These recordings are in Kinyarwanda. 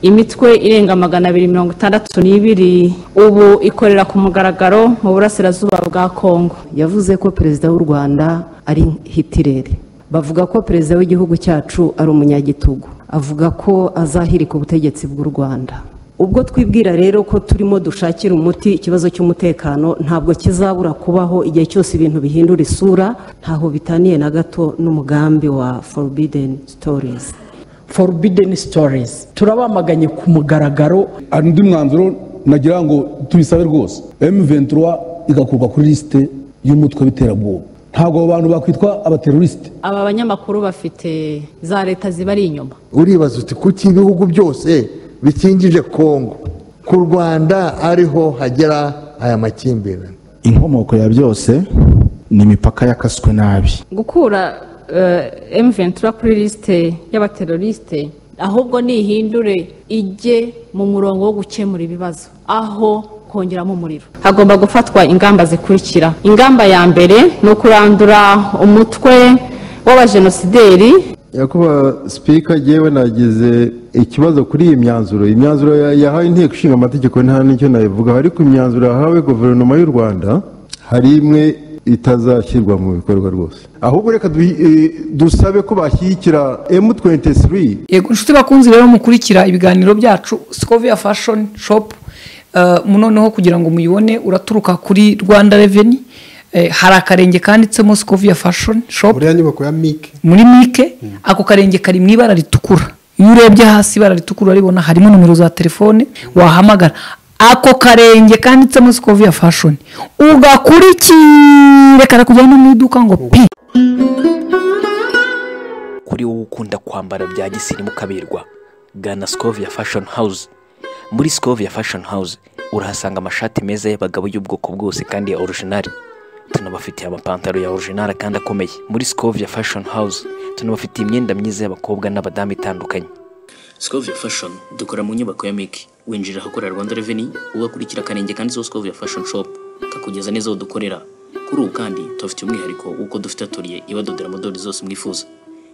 imitwe irenga magana abiri mirongo itandatu n'ibiri ubu ikorera ku mugaragaro mu burasirazuba bwa kongo yavuze ko perezida w'u rwanda ari hitirere bavuga ko perezida w'igihugu cyacu ari umunyagitugu avuga ko azahirika ubutegetsi bw'u rwanda ubwo twibwira rero ko turimo dushakira umuti ikibazo cy'umutekano ntabwo kizabura kubaho igihe cyose ibintu bihindura isura ntaho bitaniye na gato n'umugambi wa forbidden stories forbidden stories turabamaganye ku mugaragaro undi mwanzuro nagira ngo tubisabe rwose m23 igakurwa kuri lisite y'umutwe w'iterabwoba ntabwo abo bantu bakwitwa abaterorisite aba banyamakuru bafite za leta zibari inyuma uribaza uti kuki ibihugu byose bikingije kongo ku rwanda ariho hagera aya makimbirane inkomoko ya byose ni imipaka yakaswe nabi gukura M23 kuri lisite y'abaterorisite ahubwo nihindure ijye mu murongo wo gukemura ibibazo aho kongeramo umuriro hagomba gufatwa ingamba zikurikira ingamba ya mbere ni ukurandura umutwe w'abajenosideri yakuba sipika yewe nagize ikibazo kuri iyi myanzuro imyanzuro yahawe inteko ishinga amategeko nta n'icyo nabivugaho ariko imyanzuro yahawe guverinoma y'u rwanda hari imwe itazashyirwa mu bikorwa rwose ahubwo reka dusabe ko bashyigikira emu twenti tiri yego inshuti bakunze rero mukurikira ibiganiro byacu sikoviya fashoni shopu noneho kugira ngo muyibone uraturuka kuri rwanda reveni hari akarenge kanditsemo sikoviya fashoni shopu buriya nyubako ya mike muri mike ako karenge kari mu ibara ritukura iyo urebye hasi ibara ritukura uraribona harimo nomero za telefone wahamagara ako karenge kanditsemo sikoviya fashoni ugakurikire karakujyana no mu iduka ngo pi kuri wowe ukunda kwambara bya gisirimu ukaberwa gana sikoviya fashoni hawuze muri sikoviya fashoni hawuze urahasanga amashati meza y'abagabo y'ubwoko bwose kandi ya orojinari tunabafitiye amapantaro ya orijinari kandi akomeye muri sikovia fashion house tunabafitiye imyenda myiza y'abakobwa n'abadamu itandukanye sikovia fashion dukora mu nyubako ya miki winjirira ahakorera rwanda reveni ugakurikira akarenge kanditseho sikovia fashion shop kakugeza neza aho dukorera kuri ubu kandi tubafitiye umwihariko w'uko dufite atoriye ibadodera modeli zose mwifuza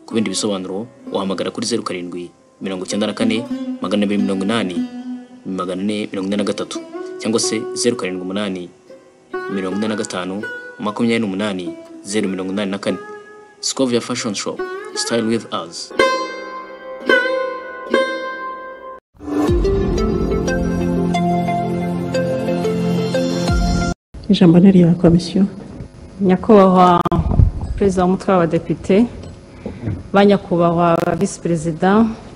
ku bindi bisobanuro wahamagara kuri zeru karindwi mirongo icyenda na kane magana abiri mirongo inani magana ane mirongo ine na gatatu cyangwa se zeru karindwi umunani mirongo ine na gatanu makumyabiri n'umunani zeru mirongo inani na kane sikovia fashoni shopu sitayili wivu azi ijambo ni irya komisiyo nyakubahwa perezida w'umutwe w'abadepite banyakubahwa visi perezida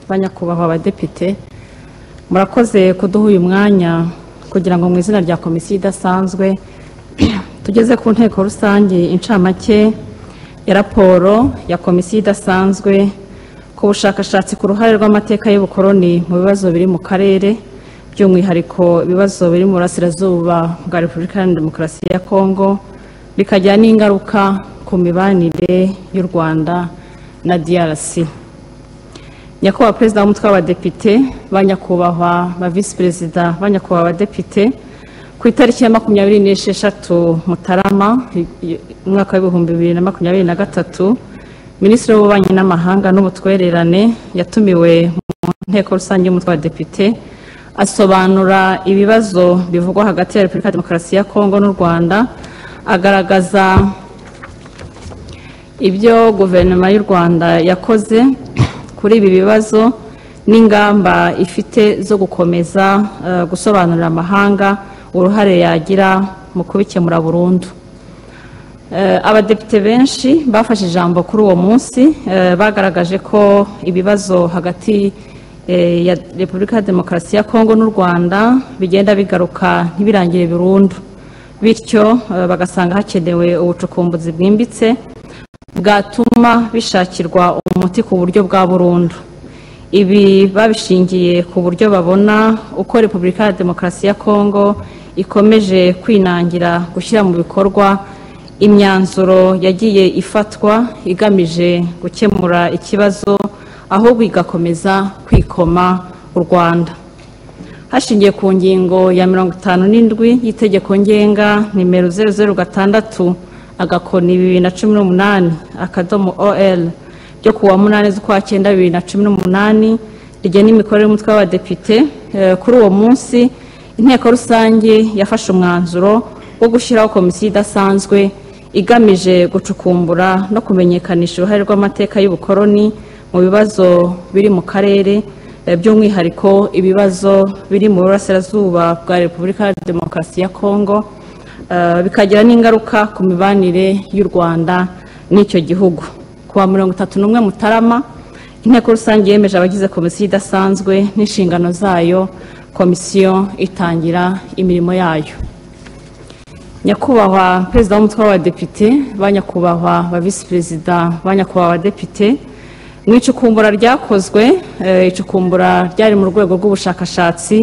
banyakubahwa abadepite murakoze kuduha uyu mwanya kugira ngo mu izina rya komisiyo idasanzwe tugeze ku nteko rusange incamake ya raporo ya komisiyo idasanzwe ku bushakashatsi ku ruhare rw'amateka y'ubukoroni mu bibazo biri mu karere by'umwihariko ibibazo biri mu burasirazuba bwa repubulika ya demokarasi ya kongo bikagira n'ingaruka ku mibanire y'u rwanda na drc nyakubahwa perezida w'umutwe w'abadepite ba nyakubahwa ba visi perezida ba nyakubahwa abadepite ku itariki ya makumyabiri n'esheshatu mutarama umwaka w'ibihumbi bibiri na makumyabiri na gatatu minisitiri w'ububanyi n'amahanga n'ubutwererane yatumiwe mu nteko rusange y'umutwe wa depite asobanura ibibazo bivugwa hagati ya repubulika ya demokarasi ya kongo n'u rwanda agaragaza ibyo guverinoma y'u rwanda yakoze kuri ibi bibazo n'ingamba ifite zo gukomeza gusobanurira amahanga uruhare yagira mu kubikemura burundu abadepite benshi bafashe ijambo kuri uwo munsi bagaragaje ko ibibazo hagati ya repubulika ya demokarasi ya kongo n'u rwanda bigenda bigaruka ntibirangire burundu bityo bagasanga hakenewe ubucukumbuzi bwimbitse bwatuma bishakirwa umuti ku buryo bwa burundu ibi babishingiye ku buryo babona uko repubulika ya demokarasi ya kongo ikomeje kwinangira gushyira mu bikorwa imyanzuro yagiye ifatwa igamije gukemura ikibazo ahubwo igakomeza kwikoma u rwanda hashingiwe ku ngingo ya mirongo itanu n'indwi y'itegeko ngenga nimero zeru zeru gatandatu agakoni bibiri na cumi n'umunani akadomo or ryo ku wa munani z'ukwa cyenda bibiri na cumi n'umunani rigena imikorere y'umutwe w'abadepite Eh, kuri uwo munsi inteko rusange yafashe umwanzuro wo gushyiraho komisiyo idasanzwe igamije gucukumbura no kumenyekanisha uruhare rw'amateka y'ubukoloni mu bibazo biri mu karere eh, by'umwihariko ibibazo biri mu burasirazuba bwa repubulika ya demokarasi ya kongo Eh, bikagira n'ingaruka ku mibanire y'u rwanda n'icyo gihugu ku wa mirongo itatu n'umwe mutarama inteko rusange yemeje abagize komisiyo idasanzwe n'inshingano zayo komisiyo itangira imirimo yayo nyakubahwa perezida w'umutwe w'abadepite ba nyakubahwa ba visi perezida ba nyakubahwa abadepite mu icukumbura ryakozwe eh, icukumbura ryari mu rwego rw'ubushakashatsi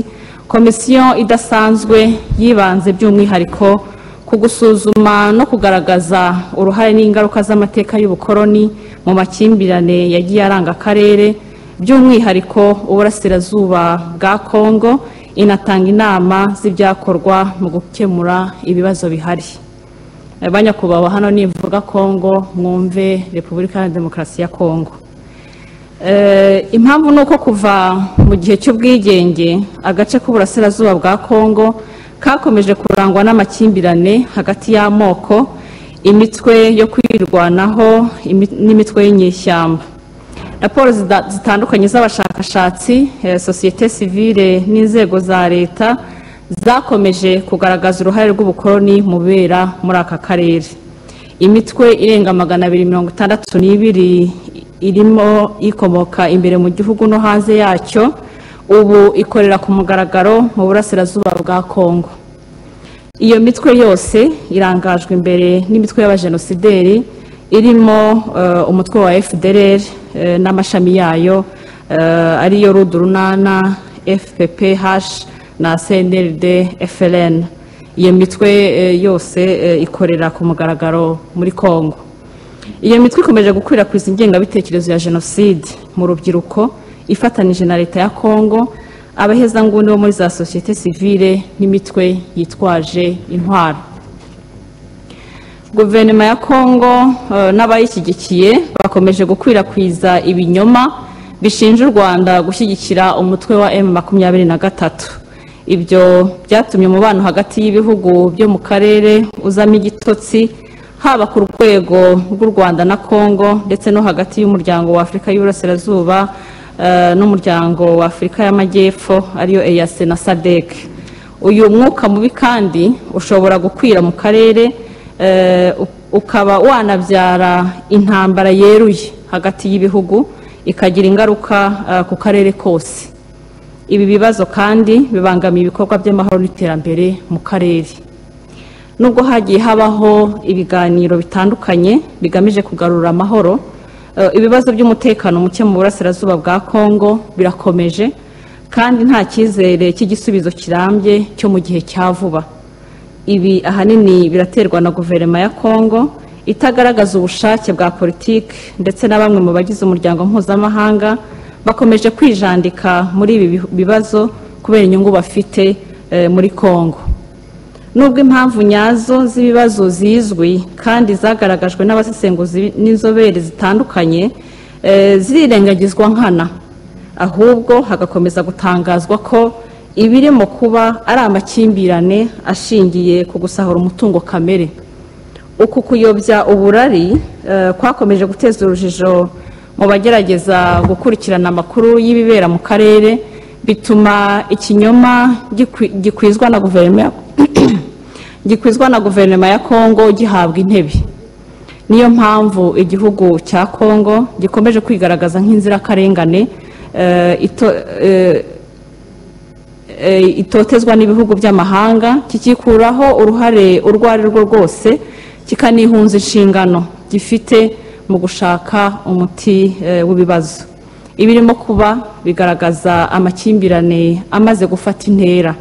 komisiyo idasanzwe yibanze by'umwihariko ku gusuzuma no kugaragaza uruhare n'ingaruka z'amateka y'ubukoloni mu makimbirane yagiye aranga akarere by'umwihariko uburasirazuba bwa kongo inatanga inama z'ibyakorwa mu gukemura ibibazo bihari Eh, ba nyakubahwa hano nimvuga kongo mwumve repubulika ya demokarasi ya kongo Eh, impamvu ni uko kuva mu gihe cy'ubwigenge agace k'uburasirazuba bwa kongo kakomeje kurangwa n'amakimbirane hagati y'amoko imitwe yo kwirwanaho imi- n'imitwe y'inyeshyamba raporo zida- zitandukanye z'abashakashatsi eh, sosiyete sivile n'inzego za leta zakomeje kugaragaza uruhare rw'ubukoloni mu bibera muri aka karere imitwe irenga magana abiri mirongo itandatu n'ibiri irimo ikomoka imbere mu gihugu no hanze yacyo ubu ikorera ku mugaragaro mu burasirazuba bwa kongo iyo mitwe yose irangajwe imbere n'imitwe y'abajenosideri irimo eh, umutwe wa fdrr eh, n'amashami yayo eh, ariyo rudu runana fpph na cnld frn iyo mitwe eh, yose eh, ikorera ku mugaragaro muri kongo iyo mitwe ikomeje gukwirakwiza ingengabitekerezo ya jenoside mu rubyiruko ifatanije na leta ya kongo abahezanguni bo muri za sosiyete sivile n'imitwe yitwaje intwaro guverinoma ya kongo eh, n'abayishyigikiye bakomeje gukwirakwiza ibinyoma bishinja u rwanda gushyigikira umutwe wa m makumyabiri na gatatu ibyo byatumye umubano hagati y'ibihugu byo mu karere uzamo igitotsi haba ku rwego rw'u rwanda na kongo ndetse no hagati y'umuryango wa afurika y'uburasirazuba eh, n'umuryango wa afurika y'amajyepfo ariyo eyac na sadec uyu mwuka mubi kandi ushobora gukwira mu karere eh, u- ukaba wanabyara intambara yeruye hagati y'ibihugu ikagira ingaruka eh, ku karere kose ibi bibazo kandi bibangamiye ibikorwa by'amahoro n'iterambere mu karere nubwo hagiye habaho ibiganiro bitandukanye bigamije kugarura amahoro eh, ibibazo by'umutekano muke mu burasirazuba bwa kongo birakomeje kandi nta cyizere cy'igisubizo kirambye cyo mu gihe cya vuba ibi ahanini biraterwa na guverinoma ya kongo itagaragaza ubushake bwa politiki ndetse na bamwe mu bagize umuryango mpuzamahanga bakomeje kwijandika muri ibi bihu- bibazo kubera inyungu bafite eh, muri kongo nubwo impamvu nyazo z'ibibazo zizwi kandi zagaragajwe n'abasesenguzi n'inzobere zitandukanye eh, zirirengagizwa nkana ahubwo hagakomeza gutangazwa ko ibirimo kuba ari amakimbirane ashingiye ku gusahura umutungo kamere uku kuyobya uburari eh, kwakomeje guteza urujijo mu bagerageza gukurikirana amakuru y'ibibera mu karere bituma ikinyoma gikwi- gikwizwa na guverinoma ya- gikwizwa na guverinoma ya kongo gihabwa intebe niyo mpamvu igihugu cya kongo gikomeje kwigaragaza nk'inzirakarengane eh, ito- eh, eh, itotezwa n'ibihugu by'amahanga kikikuraho uruhare urwo ari rwo rwose kikanihunza inshingano gifite mu gushaka umuti eh, w'ibibazo ibirimo kuba bigaragaza amakimbirane amaze gufata intera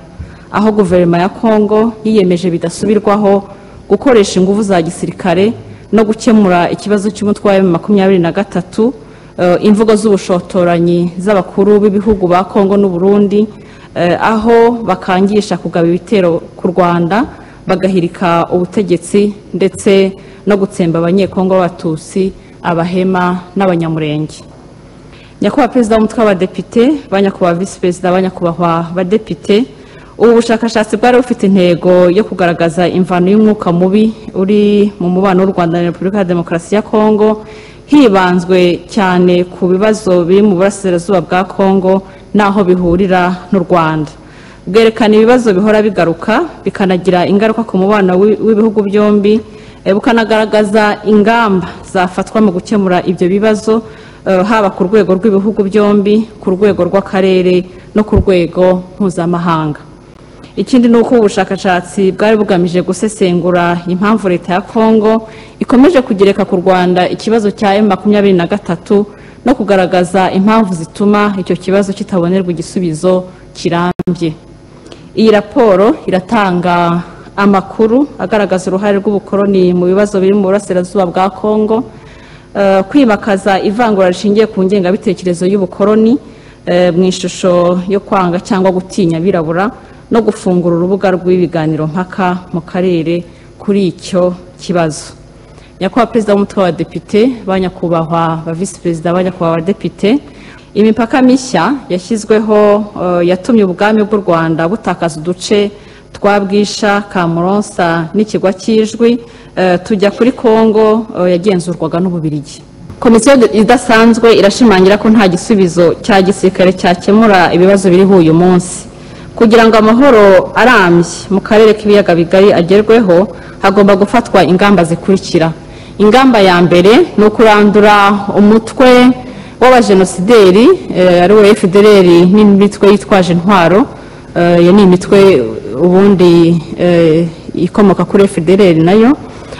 aho guverinoma ya kongo yiyemeje bidasubirwaho gukoresha ingufu za gisirikare no gukemura ikibazo cy'umutwe wa makumyabiri na gatatu eh, imvugo z'ubushotoranyi z'abakuru b'ibihugu ba kongo n'uburundi eh, aho bakangisha kugaba ibitero ku rwanda bagahirika ubutegetsi ndetse no gutsemba abanyekongo b'abatutsi abahema n'abanyamurenge nyakubahwa perezida w'umutwe w'abadepite ba nyakubahwa visi perezida ba nyakubahwa badepite ubu bushakashatsi bwari bufite intego yo kugaragaza imvano y'umwuka mubi uri mu mubano w'u rwanda na repubulika ya demokarasi ya kongo hibanzwe cyane ku bibazo biri mu burasirazuba bwa kongo n'aho bihurira n'u rwanda bwerekana ibibazo bihora bigaruka bikanagira ingaruka ku mubano w'i- w'ibihugu byombi eh, bukanagaragaza ingamba zafatwa mu gukemura ibyo bibazo eh, haba ku rwego rw'ibihugu byombi ku rwego rw'akarere no ku rwego mpuzamahanga ikindi ni uko ubu bushakashatsi bwari bugamije gusesengura impamvu leta ya kongo ikomeje kugereka ku rwanda ikibazo cya m makumyabiri na gatatu no kugaragaza impamvu zituma icyo kibazo kitabonerwa igisubizo kirambye iyi raporo iratanga amakuru agaragaza uruhare rw'ubukoroni mu bibazo biri mu burasirazuba bwa kongo eh, kwimakaza ivangura rishingiye ku ngengabitekerezo y'ubukoroni eh, mu ishusho yo kwanga cyangwa gutinya abirabura no gufungura urubuga rw'ibiganiro mpaka mu karere kuri icyo kibazo nyakubahwa perezida w'umutwe w'abadepite ba nyakubahwa ba visi perezida ba nyakubahwa abadepite imipaka mishya yashyizweho eh, yatumye ubwami bw'u rwanda butakaza uduce twa bwisha kamuronsa n'ikigwa cy'ijwi eh, tujya kuri kongo eh, yagenzurwaga n'ububirigi komisiyo idasanzwe irashimangira ko nta gisubizo cya gisirikare cyakemura ibibazo biriho uyu munsi kugira ngo amahoro arambye mu karere k'ibiyaga bigari agerweho hagomba gufatwa ingamba zikurikira ingamba ya mbere ni ukurandura umutwe w'abajenosideri eh, ari we fdr n'imitwe yitwaje intwaro Eh, iyo ni imitwe ubundi eh, ikomoka kuri fdr nayo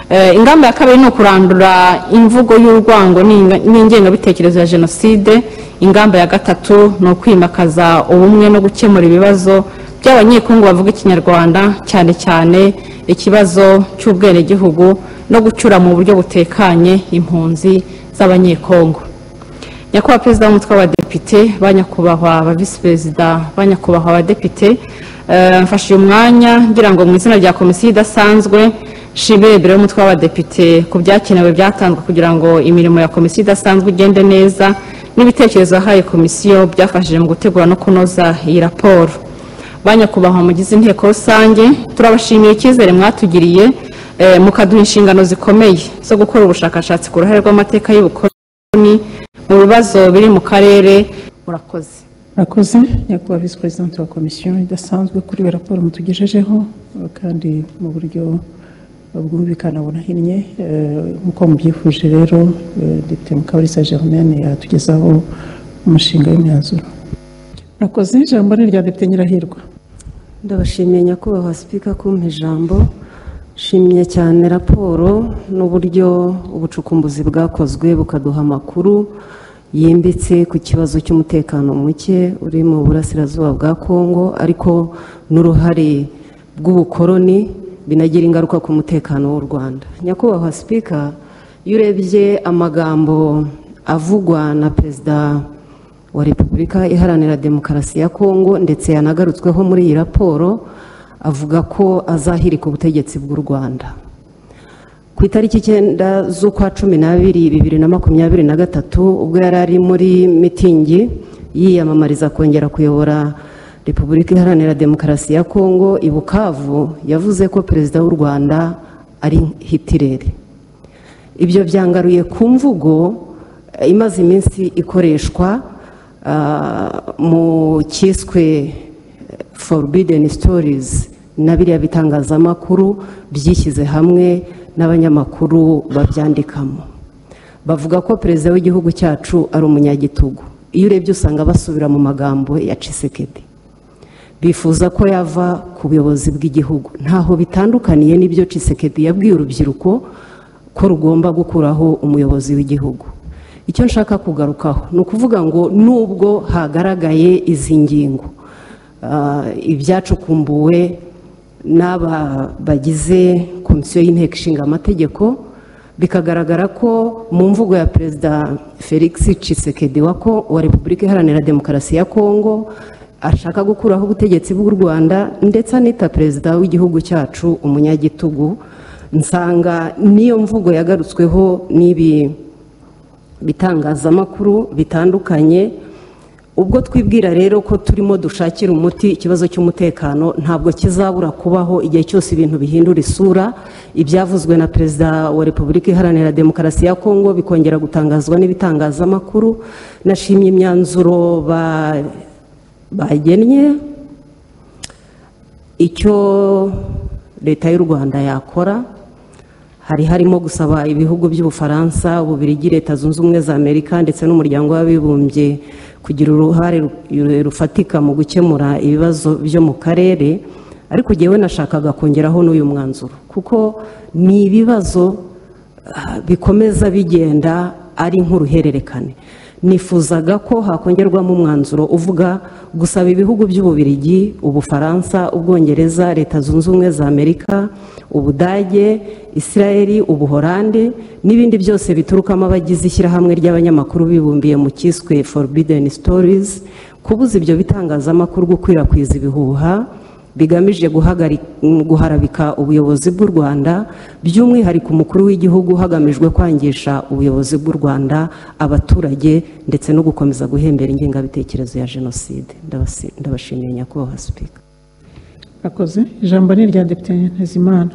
Eh, ingamba ya kabiri ni ukurandura imvugo y'urwango n'inga- n'ingengabitekerezo ya jenoside ingamba ya gatatu ni ukwimakaza ubumwe no gukemura ibibazo by'abanyekongo bavuga ikinyarwanda cyane cyane ikibazo cy'ubwenegihugu no gucyura mu buryo butekanye impunzi z'abanyekongo nyakubahwa perezida w'umutwe w'abadepite ba nyakubahwa ba visi perezida ba nyakubahwa abadepite eh, mfashe uyu mwanya ngira ngo mu izina rya komisiyo idasanzwe nshimire biro y'umutwe w'abadepite ku byakenewe byatanzwe kugira ngo imirimo ya komisiyo idasanzwe igende neza n'ibitekerezo yahaye komisiyo byafashije mu gutegura no kunoza iyi raporo ba nyakubahwa mugize inteko rusange turabashimiye icyizere mwatugiriye eh, mukaduha inshingano zikomeye zo gukora ubushakashatsi ku ruhare rw'amateka y'ubukoloni mu bibazo biri mu karere murakoze murakoze nyakubahwa visi perezida wa komisiyo idasanzwe kuri iyo raporo mutugejejeho eh, kandi mu buryo bwumvikana bunahinnye Eh, nk'uko mubyifuje rero eh, depite mukabalisa germaine yatugezaho umushinga w'imyanzuro murakoze ijambo ni irya depite nyirahirwa ndabashimiye nyakubahwa sipika kumpa ijambo nshimiye cyane raporo n'uburyo ubucukumbuzi bwakozwe bukaduha amakuru yimbitse ku kibazo cy'umutekano muke uri mu burasirazuba bwa kongo ariko n'uruhare bw'ubukoroni binagira ingaruka ku mutekano w'u rwanda nyakubahwa sipika iyo urebye amagambo avugwa na perezida wa repubulika iharanira demokarasi ya kongo ndetse yanagarutsweho muri iyi raporo avuga ko azahirika ubutegetsi bw'u rwanda ku itariki icyenda z'ukwa cumi n'abiri bibiri na makumyabiri na gatatu ubwo yari ari muri mitingi yiyamamariza kongera kuyobora repubulika iharanira demokarasi ya kongo i bukavu yavuze ko perezida w'u rwanda ari hitirere ibyo byangaruye ku mvugo eh, imaze iminsi ikoreshwa ah, mu cyiswe forbidden stories na biriya bitangazamakuru byishyize hamwe n'abanyamakuru babyandikamo bavuga ko perezida w'igihugu cyacu ari umunyagitugu iyo urebye usanga basubira mu magambo ya cisekedi bifuza ko yava ku buyobozi bw'igihugu ntaho bitandukaniye n'ibyo cisekedi yabwiye urubyiruko ko rugomba gukuraho umuyobozi w'igihugu icyo nshaka kugarukaho ni ukuvuga ngo nubwo hagaragaye izi ngingo ah, ibyacukumbuwe n'aba bagize komisiyo y'inteko ishinga amategeko bikagaragara ko mu mvugo ya perezida felix cisekedi wa Ko- wa repubulika iharanira demokarasi ya kongo ashaka gukuraho ubutegetsi bw'u rwanda ndetse anita perezida w'igihugu cyacu umunyagitugu nsanga niyo mvugo yagarutsweho n'ibi bitangazamakuru bitandukanye ubwo twibwira rero ko turimo dushakira umuti ikibazo cy'umutekano ntabwo kizabura kubaho igihe cyose ibintu bihindura isura ibyavuzwe na perezida wa repubulika iharanira demokarasi ya kongo bikongera gutangazwa n'ibitangazamakuru nashimye imyanzuro ba- bagennye icyo leta y'u rwanda yakora hari harimo gusaba ibihugu by'ubufaransa ububirigi leta zunze ubumwe za amerika ndetse n'umuryango w'abibumbye kugira uruhare ru- rufatika mu gukemura ibibazo byo mu karere ariko jyewe nashakaga kongeraho n'uyu mwanzuro kuko ni ibibazo ah, bikomeza bigenda ari nk'uruhererekane nifuzaga ko hakongerwamo umwanzuro uvuga gusaba ibihugu by'ububirigi ubufaransa ubwongereza leta zunze ubumwe za amerika ubudage israel ubuhorande n'ibindi byose biturukamo abagize ishyirahamwe ry'abanyamakuru bibumbiye mu cyiswe forbidden stories kubuza ibyo bitangazamakuru gukwirakwiza ibihuha bigamije guhagari- guharabika ubuyobozi bw'u rwanda by'umwihariko umukuru w'igihugu hagamijwe kwangisha ubuyobozi bw'u rwanda abaturage ndetse no gukomeza guhembera ingengabitekerezo ya jenoside Ndabasi- ndabashimiye nyakubahwa sipika akoze ijambo ni irya depite ntezimana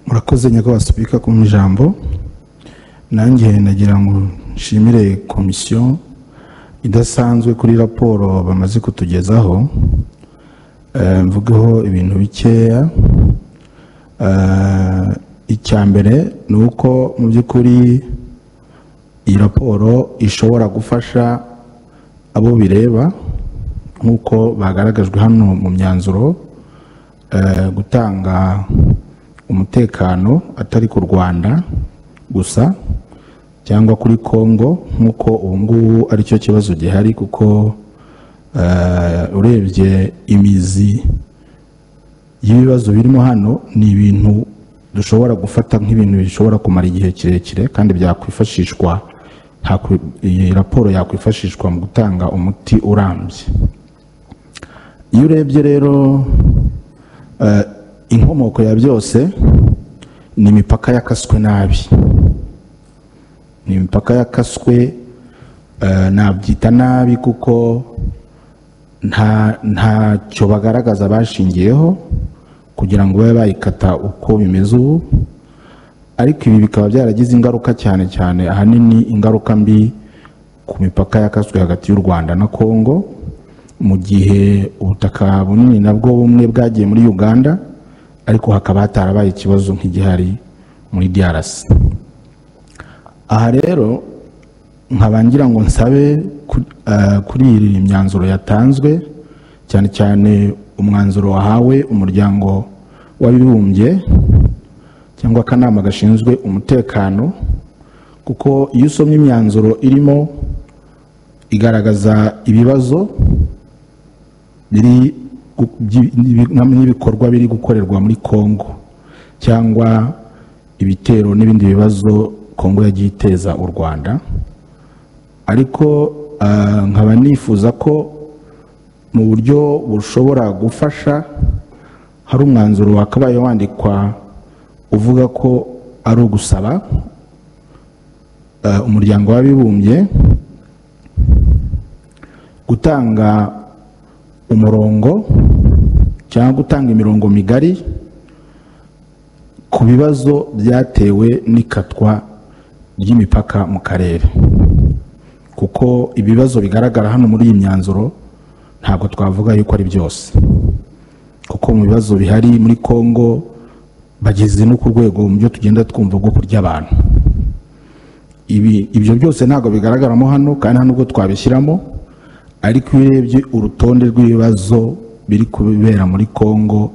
murakoze nyakubahwa sipika ku ijambo nanjye nagira ngo nshimire komisiyo idasanzwe kuri raporo bamaze kutugezaho Eh, mvugeho ibintu bikeya Eh, icya mbere ni uko mu by'ukuri iyi raporo ishobora gufasha abo bireba nk'uko bagaragajwe hano mu myanzuro eh, gutanga umutekano atari ku rwanda gusa cyangwa kuri kongo nk'uko ubu ngubu aricyo kibazo gihari kuko eh, urebye imizi y'ibibazo birimo hano ni ibintu dushobora gufata nk'ibintu bishobora kumara igihe kirekire kandi byakwifashishwa hakwi- iyi raporo yakwifashishwa mu gutanga umuti urambye iyo urebye rero eh, inkomoko ya byose ni imipaka yakaswe nabi ni imipaka yakaswe eh, nabyita nabi kuko nta ntacyo bagaragaza bashingiyeho kugira ngo babe bayikata uko bimeze ubu ariko ibi bikaba byaragize ingaruka cyane cyane ahanini ingaruka mbi ku mipaka yakaswe hagati y'u rwanda na kongo mu gihe ubutaka bunini nabwo bumwe bwagiye muri uganda ariko hakaba hatarabaye ikibazo nk'igihari muri drc aha rero nkaba ngira ngo nsabe ku- eh, kuri iyi myanzuro yatanzwe cyane cyane umwanzuro wahawe umuryango w'abibumbye cyangwa akanama gashinzwe umutekano kuko iyo usomye imyanzuro irimo igaragaza ibibazo biri gu- byi- n'ibi- n'ibikorwa biri gukorerwa muri kongo cyangwa ibitero n'ibindi bibazo kongo yagiye iteza u rwanda ariko ah, nkaba nifuza ko mu buryo bushobora gufasha hari umwanzuro wakabaye wandikwa uvuga ko ari ugusaba ah, umuryango w'abibumbye gutanga umurongo cyangwa gutanga imirongo migari ku bibazo byatewe n'ikatwa ry'imipaka mu karere kuko ibibazo bigaragara hano muri iyi myanzuro ntabwo twavuga yuko ari byose kuko mu bibazo bihari muri kongo bageze no ku rwego mu byo tugenda twumva rwo kurya abantu Ibi, ibyo byose ntabwo bigaragaramo hano kandi nta nubwo twabishyiramo ariko iyo urebye urutonde rw'ibibazo biri kubera muri kongo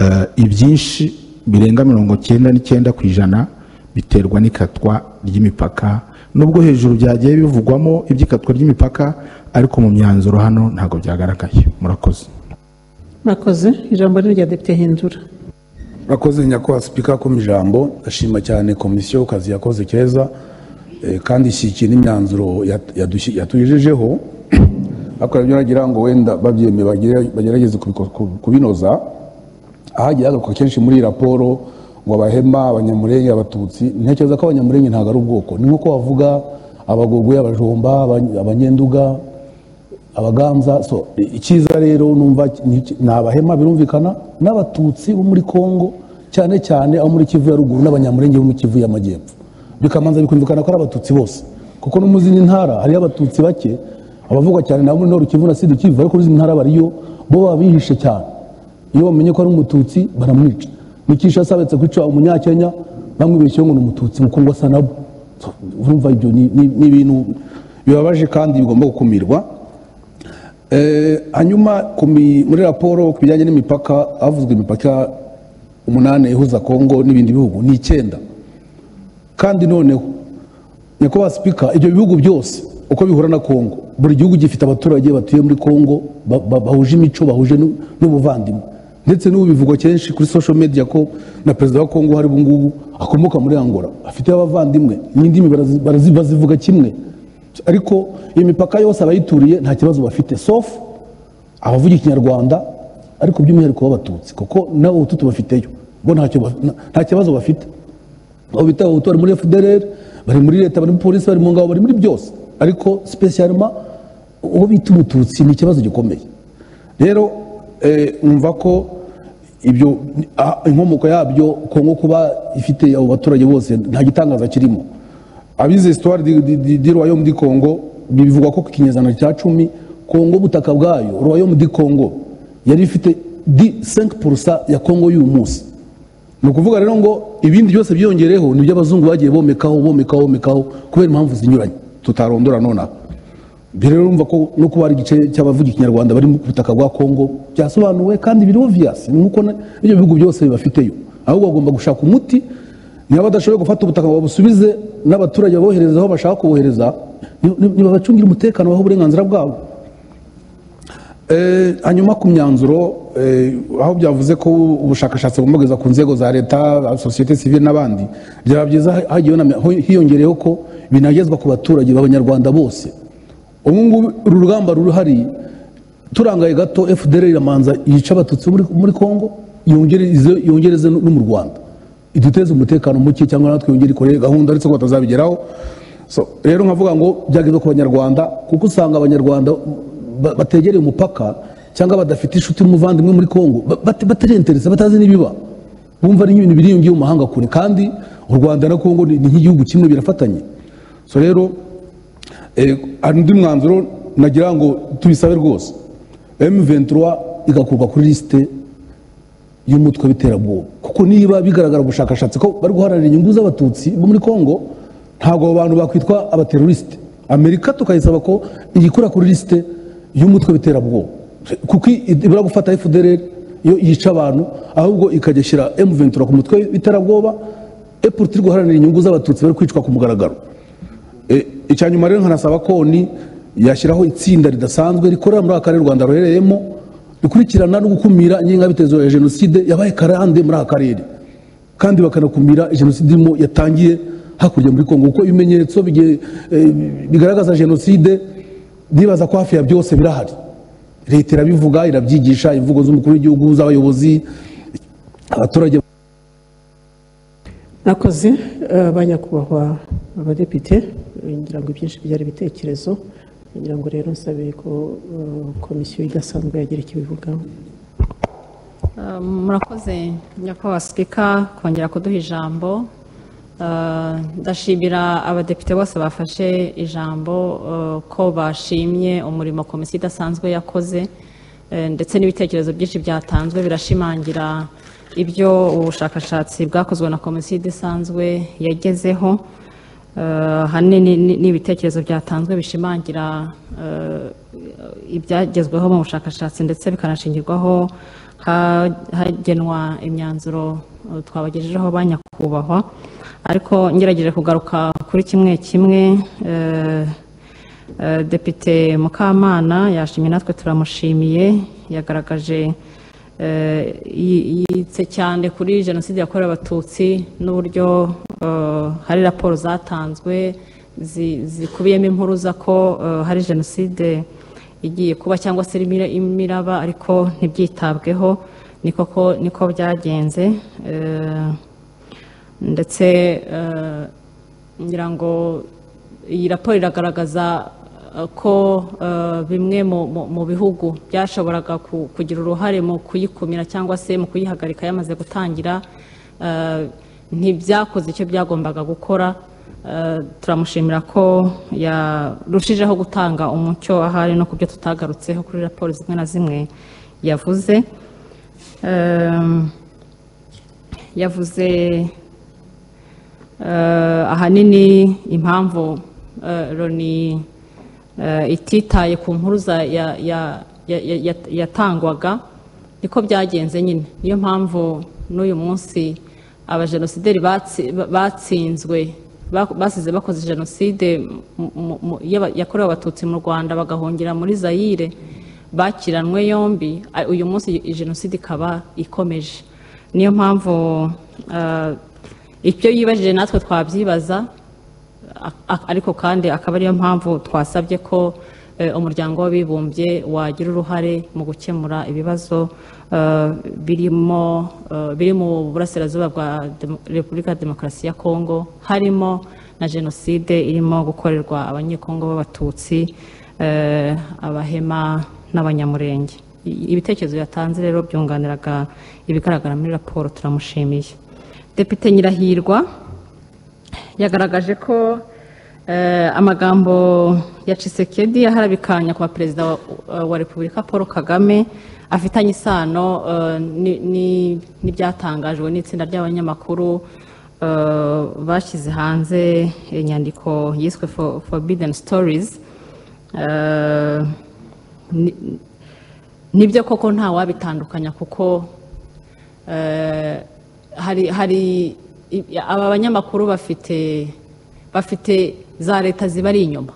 eh, ibyinshi birenga mirongo cyenda n'icyenda ku ijana biterwa n'ikatwa ry'imipaka nubwo hejuru byagiye bivugwamo iby'ikatwa ry'imipaka ariko mu myanzuro hano ntabwo byagaragaye murakoze murakoze ijambo ni irya depite hindura murakoze nyakubahwa sipika ku ijambo ndashima cyane komisiyo ku kazi yakoze keza eh, kandi ishyikiye n'imyanzuro yat- yadushyi- yatugejejeho ariko nabyo nagira ngo wenda babyemeye bagere- bagerageze kubiko- ku- kubinoza ahagiye hagaruka kenshi muri iyi raporo ngo abahema abanyamurenge abatutsi ntekereza ko abanyamurenge ntabwo ari ubwoko ni nk'uko bavuga abagogoye abajomba abany- abanyenduga abaganza so icyiza rero numva ni iki- ni abahema birumvikana n'abatutsi bo muri kongo cyane cyane abo muri kivu ya ruguru n'abanyamurenge bo muri kivu y'amajyepfo bikamanza bikumvikana ko ari abatutsi bose kuko no mu zindi ntara hariyo abatutsi bake abavugwa cyane nabo muri noru kivu na sud kivu ariko n'izindi ntara bariyo bo baba bihishe cyane iyo bamenye ko ari umututsi baramwica mikisha asabetse kwica umunyakenya bamwibeshyeho ngo ni umututsi mukundwa asa nabo So, urumva ibyo ni ni- ni ibintu bibabaje kandi bigomba gukumirwa Eh, hanyuma ku mi- muri raporo ku bijyanye n'imipaka havuzwe imipaka umunani ihuza kongo n'ibindi bihugu ni icyenda kandi noneho nyakubahwa sipika ibyo bihugu byose uko bihura na kongo buri gihugu gifite abaturage batuye muri kongo ba- ba- bahuje imico bahuje n'u- n'ubuvandimwe ndetse n'ubu bivugwa kenshi kuri social media ko na perezida wa kongo hari ubungubu akomoka muri angola afite abavandimwe n'indimi barazi- barazi- bazivuga kimwe ariko iyo mipaka yose abayituriye nta kibazo bafite sauf abavuga ikinyarwanda ariko by'umwihariko b'abatutsi kuko nabo ubututu bafiteyo bo ntacyo ba- nta- nta kibazo bafite abo bita abahutu bari muri fdr bari muri leta bari muri polisi bari mu ngabo bari muri byose ariko sipesiyarima uwo bita umututsi ni ikibazo gikomeye rero eh, umva ko ibyo ah, inkomoko yabyo kongo kuba ifite abo baturage bose nta gitangaza kirimo abize histoire di, di, di, di royaume di congo bivuga ko ku kinyejana cya cumi kongo ubutaka bwayo royaume di congo yari ifite di 5 ya kongo y'uyu munsi ni ukuvuga rero ngo ibindi byose byiyongereho ni iby'abazungu bagiye bomekaho bomekaho bomekaho kubera impamvu zinyuranye tutarondora nonaha ibyo rero urumva ko no kuba hari igice cy'abavuga ikinyarwanda bari ku butaka bwa kongo byasobanuwe kandi biri obvious ni nk'uko na- n'ibyo bihugu byose bibafiteyo ahubwo bagomba gushaka umuti niba badashoboye gufata ubutaka ngo babusubize n'abaturage babohereze aho bashaka kubohereza ni- ni- nibabacungire umutekano baho uburenganzira bwabo Eh, hanyuma ku myanzuro eh, aho byavuze ko ubushakashatsi bugomba kugeza ku nzego za leta sosiyete sivile n'abandi byaba byiza hagiyeho na- ho- hiyongereyeho ko binagezwa ku baturage b'abanyarwanda bose ubu ngubu uru rugamba ruruhari turangaye gato fdr iramanza yica abatutsi bo muri, muri congo yongereze yongereze no no mu rwanda iduteze umutekano muke cyangwa natwe yongere ikore gahunda ariko ko batazabigeraho so rero nkavuga ngo byageze ku banyarwanda kuko usanga abanyarwanda ba- bategereye umupaka cyangwa badafite inshuti n'umuvandimwe muri congo ba- bate- batarentereza batazi n'ibiba bumva ari nk'ibintu biriyongiye mu mahanga kure kandi u rwanda na congo ni ni nk'igihugu kimwe birafatanye so rero eh, hari undi mwanzuro nagira ngo tubisabe rwose m23 igakurwa kuri lisite y'umutwe w'iterabwoba kuko niba bigaragara mu bushakashatsi ko bari guharanira inyungu z'abatutsi bo muri congo ntabwo abo bantu bakwitwa abaterorisite amerika tukayisaba ko iyikura kuri lisite y'umutwe w'iterabwoba kuko ibura gufata fdr yo yica abantu ahubwo ikajya ishyira m23 ku mutwe w'iterabwoba epurti iri guharanira inyungu z'abatutsi bari kwicwa ku mugaragaro E, icya nyuma rero nkanasaba koni yashyiraho itsinda ridasanzwe rikorera muri aka karere u rwanda ruherereyemo rikurikirana no gukumira ingengabitekerezo ya jenoside yabaye karande muri aka karere kandi bakanakumira jenoside irimo yatangiye hakurya muri kongo kuko ibimenyetso bigiye, eh, bigaragaza jenoside ndibaza ko hafi ya byose birahari leta irabivuga irabyigisha imvugo z'umukuru w'igihugu z'abayobozi abaturage nakoze eh, banyakubahwa abadepite eh, ngira ngo ibyinshi byari ibitekerezo ngira ngo rero nsabe ko eh, komisiyo idasanzwe yagira icyo ibivugaho Um, murakoze nyakubahwa sipika kongera kuduha ijambo Uh, ndashimira abadepite bose bafashe ijambo uh, ko bashimye umurimo komisiyo idasanzwe yakoze eh, ndetse n'ibitekerezo byinshi byatanzwe birashimangira ibyo ubushakashatsi bwakozwe na komisiyo idasanzwe yagezeho Eh, ahanini ni- ni ibitekerezo byatanzwe bishimangira eh, ibyagezweho mu bushakashatsi ndetse bikanashingirwaho ha- hagenwa imyanzuro eh, twabagejejeho ba nyakubahwa ariko ngerageje kugaruka kuri kimwe kimwe eh, eh, depite mukamana yashimye natwe turamushimiye yagaragaje eh, yi- yitse cyane kuri jenoside yakorewe abatutsi n'uburyo eh, hari raporo zatanzwe zi- zikubiyemo inkuru za ko eh, hari jenoside igiye kuba cyangwa se irimo ira- imiraba ariko ntibyitabweho ni koko niko byagenze eh, ndetse eh, ngira ngo iyi raporo iragaragaza eh, ko eh, bimwe mu- mu- mu bihugu byashoboraga ku- kugira uruhare mu kuyikumira cyangwa se mu kuyihagarika yamaze gutangira eh, ntibyakoze icyo byagombaga gukora Eh, turamushimira ko yarushijeho gutanga umucyo ahari no ku byo tutagarutseho kuri raporo zimwe na zimwe yavuze Ehm, yavuze eh, ahanini impamvu eh, loni eh, ititaye ku mpuruza ya- ya- ya- ya- ya- yatangwaga niko byagenze nyine niyo mpamvu n'uyu munsi abajenosideri batsi- ba- batsinzwe ba- basize bakoze jenoside mu- mu- mu- y'aba- yakorewe abatutsi mu rwanda bagahungira muri zayire bakiranwe yombi a- uyu munsi i- jenoside ikaba ikomeje niyo mpamvu eh, ibyo yibajije natwe twabyibaza a- a- ariko kandi akaba ariyo mpamvu twasabye ko eh, umuryango w'abibumbye wagira uruhare mu gukemura ibibazo eh, birimo eh, biri mu burasirazuba bwa Demo- repubulika ya demokarasi ya kongo harimo na jenoside irimo gukorerwa abanyekongo b'abatutsi eh, abahema n'abanyamurenge I- ibitekerezo yatanze rero byunganiraga ibigaragara muri raporo turamushimiye depite nyirahirwa yagaragaje ko eh, amagambo ya Tshisekedi yaharabikanya ku perezida wa, wa Repubulika Paul Kagame afitanye isano eh, ni- ni- n'ibyatangajwe n'itsinda ry'abanyamakuru eh, bashyize hanze inyandiko yiswe For- Forbidden Stories Eh, ni- nibyo koko ntawabitandukanya kuko eh, hari hari i- aba banyamakuru bafite bafite za leta zibari inyuma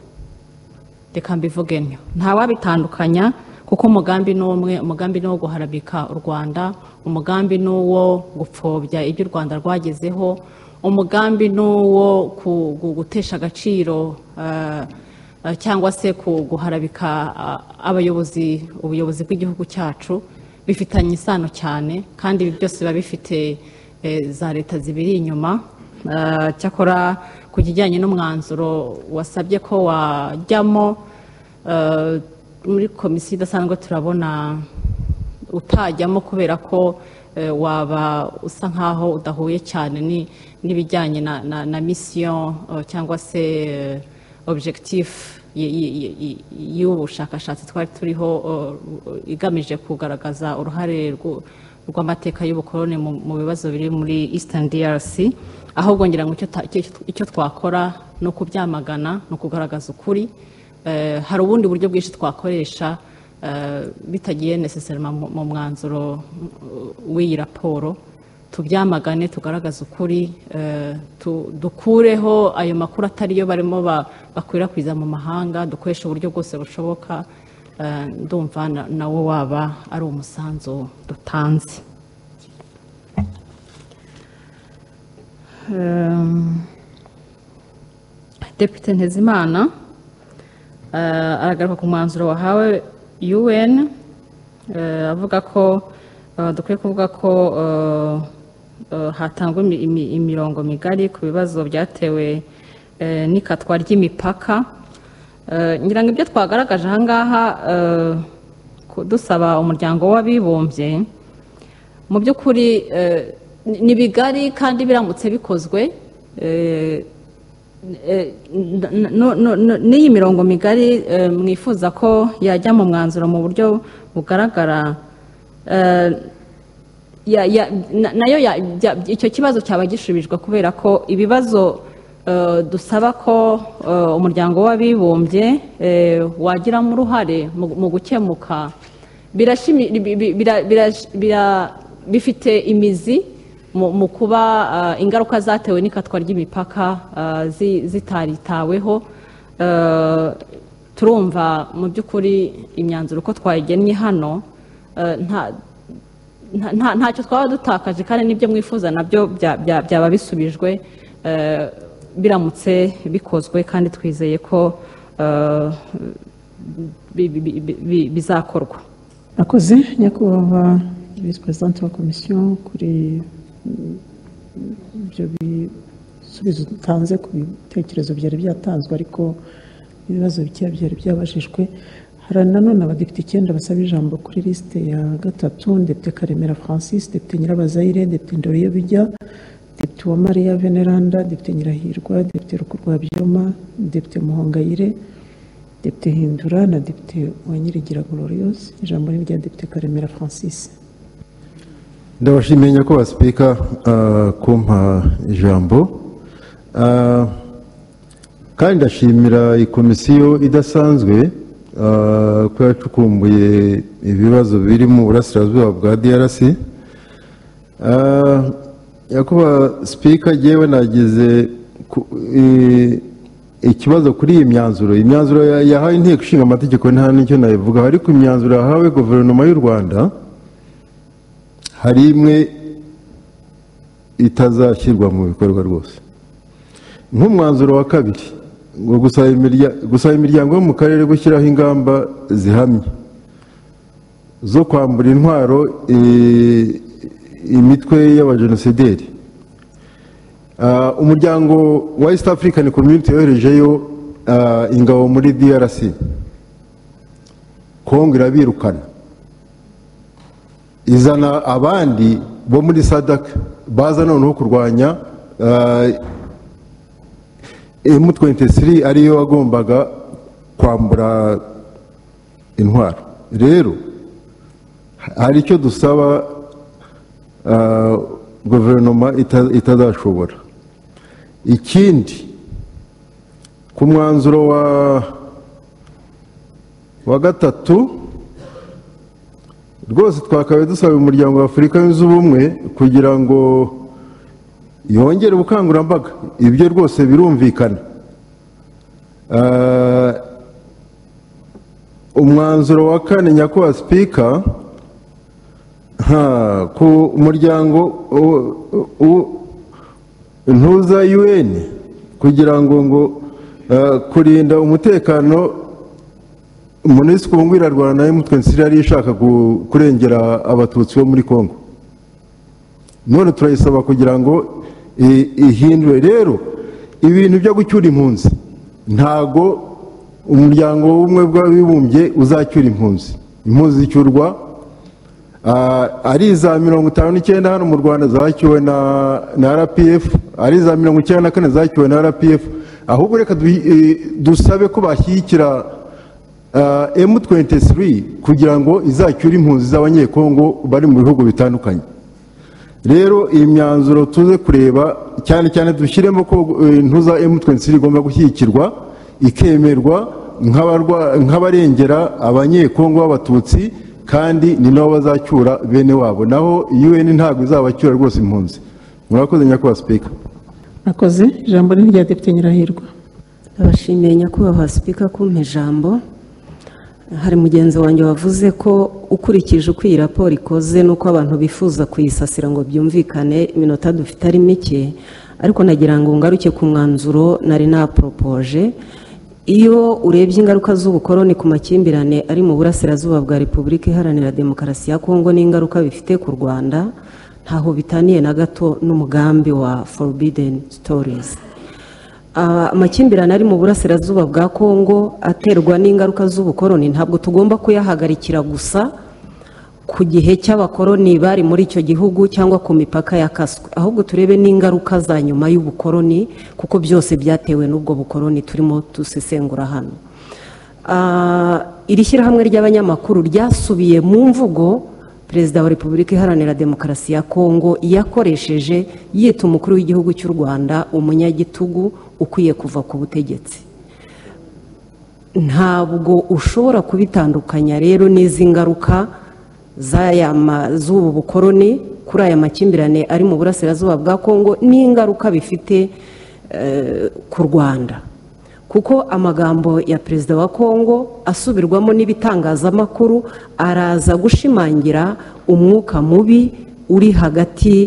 reka mbivuge ntyo ntawabitandukanya kuko umugambi ni umwe umugambi ni uwo guharabika u rwanda umugambi ni uwo gupfobya ibyo u rwanda rwagezeho umugambi ni uwo ku- gu- gutesha agaciro eh, eh, cyangwa se ku- guharabika ah, abayobozi ubuyobozi bw'igihugu cyacu bifitanye isano cyane kandi ibi byose biba bifite eh, za leta zibiri inyuma Eh, cyakora ku kijyanye n'umwanzuro wasabye ko wajyamo eh, muri komisiyo idasanzwe turabona utajyamo kubera ko eh, waba usa nkaho udahuye cyane ni- n'ibijyanye na, na, na mission eh, cyangwa se eh, objectif y- y- y- y- y'ubu bushakashatsi twari turiho eh, igamije kugaragaza uruhare rw'u- rw'amateka y'ubukoloni mu mu bibazo biri muri Eastern DRC ahubwo ngira ngo icyo ta- icyo- icyo twakora ni ukubyamagana ni ukugaragaza ukuri Eh, hari ubundi buryo bwinshi twakoresha eh, bitagiye necessarily mu mu mwanzuro uh, w'iyi raporo tubyamagane tugaragaze ukuri eh, tu- dukureho ayo makuru atariyo barimo ba- bakwirakwiza mu mahanga dukoresha uburyo bwose bushoboka eh, ndumva na- nawo waba ari umusanzu dutanze Em, Depite Ntezimana eh, aragaruka ku mwanzuro wahawe UN eh, avuga ko eh, dukwiye kuvuga ko eh, eh, hatangwa imi- imi- imirongo migari ku bibazo byatewe eh, n'ikatwa ry'imipaka Eh, ngira ngo ibyo twagaragaje aha ngaha eh, ku- dusaba umuryango w'abibumbye mu by'ukuri eh, ni ni bigari kandi biramutse bikozwe eh, Eh, n- n- n- n- n'iyi mirongo migari eh, mwifuza ko yajya mu mwanzuro mu buryo bugaragara eh, ya- ya- na- nayo ya- bya- icyo kibazo cyaba gishubijwe kubera ko ibibazo eh, dusaba ko eh, umuryango w'abibumbye eh, wagiramo uruhare mu- mu gukemuka birashimi- bi- bi- bira- bira- bira- bifite imizi mu mu kuba ah, ingaruka zatewe n'ikatwa ry'imipaka ah, zi- zitaritaweho Eh, turumva mu by'ukuri imyanzuro uko twayigennye hano eh, nta nta- nta- ntacyo twaba dutakaje kandi n'ibyo mwifuza nabyo bya- bya- byaba bisubijwe eh, biramutse bikozwe kandi twizeye ko eh, bi- bi- bi- bi- bi- bizakorwa akoze nyakubahwa visi perezida wa komisiyo kuri mm, ibyo bisubizo dutanze ku bitekerezo byari byatanzwe ariko ibibazo bike byari byabajijwe hari nanone abadepite icyenda basaba ijambo kuri lisite ya gatatu depite karemera francis depite nyirabazayire depite ndoriyo bijya depite uwamariya veneranda depite nyirahirwa depite rukurwabyoma depite muhongayire depite hindura na depite wanyirigira glorious ijambo ni irya depite karemera francis ndabashimiye nyakubahwa sipika ah, kumpa ijambo Ah, kandi ndashimira iyi komisiyo idasanzwe ah, ko yacukumbuye ibibazo biri mu burasirazuba bwa drc Ah, nyakubahwa sipika yewe nagize ku- i- ikibazo kuri iyi myanzuro iyi myanzuro ya- yahawe inteko ishinga amategeko nta n'icyo nayivugaho ariko imyanzuro yahawe guverinoma y'u rwanda hari imwe itazashyirwa mu bikorwa rwose nk'umwanzuro wa kabiri ngo gusaba imirya- gusaba imiryango yo mu karere gushyiraho ingamba zihamye zo kwambura intwaro i- imitwe y'abajenosideri Ah, umuryango wa east african community yoherejeyo ah, ingabo muri drc kongo irabirukana izana abandi bo muri sadaka baza noneho kurwanya emu 23 ariyo wagombaga kwambura intwaro rero hari icyo dusaba ah, guverinoma ita- itazashobora ikindi ku mwanzuro wa wa gatatu rwose twakabaye dusaba umuryango wa afurika yunze ubumwe kugira ngo yongere ubukangurambaga ibyo rwose birumvikana Ah, umwanzuro wa kane nyakubahwa sipika ha, ku muryango u- u- u- ntuza un kugira ngo ngo ah, kurinda umutekano monisiko ngo irarwana na emutwe nsiri yari ishaka ku- kurengera abatutsi bo muri congo none turayisaba kugira ngo i- ihindure rero ibintu byo gucyura impunzi ntago umuryango w'ubumwe bw'abibumbye uzacyura impunzi impunzi zicyurwa ah, ari iza mirongo itanu n'icyenda hano mu rwanda zacyuwe na na rpf ari iza mirongo icyenda na kane zacyuwe na rpf ahubwo reka du- i- dusabe ko bashyigikira emu 23 kugira ngo izacyure impunzi z'abanyekongo bari mu bihugu bitandukanye rero iyi myanzuro tuze kureba cyane cyane dushyiremo ko eh, ntuza emu 23 igomba gushyigikirwa ikemerwa nk'abarwa- nk'abarengera abanyekongo b'abatutsi kandi ni nabo bazacyura bene wabo naho un ntabwo izabacyura rwose impunzi murakoze nyakubahwa sipika murakoze ijambo ni irya depite nyirahirwa abashimiye nyakubahwa sipika kumpa ijambo hari mugenzi wanjye wavuze ko ukurikije uko iyi raporo ikoze n'uko abantu bifuza kuyisasira ngo byumvikane iminota dufite ari mike ariko nagira ngo ngaruke ku mwanzuro nari naporopoje iyo urebye ingaruka z'ubukoroni ku makimbirane ari mu burasirazuba bwa repubulika iharanira demokarasi ya kongo n'ingaruka bifite ku rwanda ntaho bitaniye na gato n'umugambi wa forbidden stories Ah, amakimbirane ari mu burasirazuba bwa kongo aterwa n'ingaruka z'ubukoroni ntabwo tugomba kuyahagarikira gusa ku gihe cy'abakoroni bari muri icyo gihugu cyangwa ku mipaka ya kaswe ahubwo turebe n'ingaruka za nyuma y'ubukoroni kuko byose byatewe n'ubwo bukoroni turimo dusesengura hano Ah, iri shyirahamwe ry'abanyamakuru ryasubiye mu mvugo perezida wa repubulika iharanira demokarasi ya kongo yakoresheje yita umukuru w'igihugu cy'u rwanda umunyagitugu ukwiye kuva ku butegetsi ntabwo ushobora kubitandukanya rero n'izi ngaruka z'aya ma- z'ubu bukoroni kuri aya makimbirane ari mu burasirazuba bwa kongo n'ingaruka bifite eh, ku rwanda kuko amagambo ya perezida wa kongo asubirwamo n'ibitangazamakuru araza gushimangira umwuka mubi uri hagati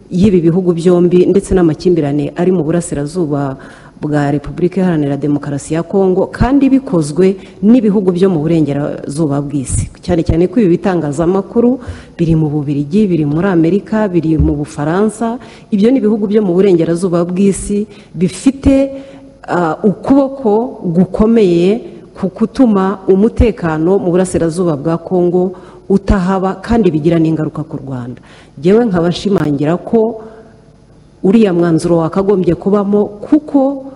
y'ibi bihugu byombi ndetse n'amakimbirane ari mu burasirazuba bwa repubulika iharanira demokarasi ya kongo kandi bikozwe n'ibihugu byo mu burengerazuba bw'isi cyane cyane ko ibi bitangazamakuru biri mu bubirigi biri muri amerika biri mu bufaransa ibyo ni ibihugu byo mu burengerazuba bw'isi bifite ah, ukuboko gukomeye ku gutuma umutekano mu burasirazuba bwa kongo utahaba kandi bigira n'ingaruka ku rwanda ngewe nkaba nshimangira ko uriya mwanzuro wakagombye kubamo kuko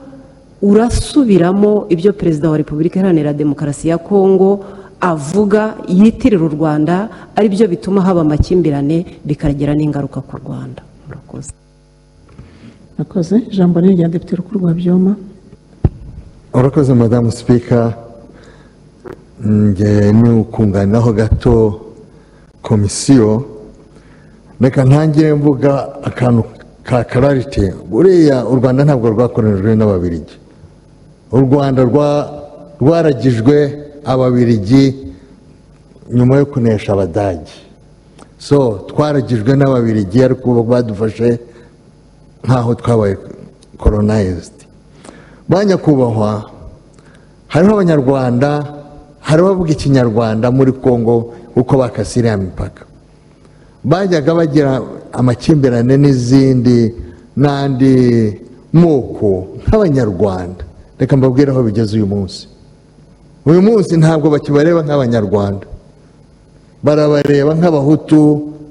urasubiramo ibyo perezida wa repubulika iharanira demokarasi ya kongo avuga yitirira u rwanda aribyo bituma haba amakimbirane bikagira n'ingaruka ku rwanda murakoze akoze ijambo ni irya depite rukuru rwa byoma urakoze madamu sipika nge ni ukunganiraho gato komisiyo reka ntangire mvuga akantu ka kararite buriya u rwanda ntabwo rwakorejwe n'ababirigi u rwanda rwa- rwaragijwe ababirigi nyuma yo kunesha abadage so twaragijwe n'ababirigi ariko bo badufashe nk'aho twabaye koronayizidi ba nyakubahwa hariho abanyarwanda hariho abavuga ikinyarwanda muri congo uko bakasira ya mipaka bajyaga bagira amakimbirane n'izindi n'andi moko nk'abanyarwanda reka mbabwire aho bigeze uyu munsi uyu munsi ntabwo bakibareba nk'abanyarwanda barabareba nk'abahutu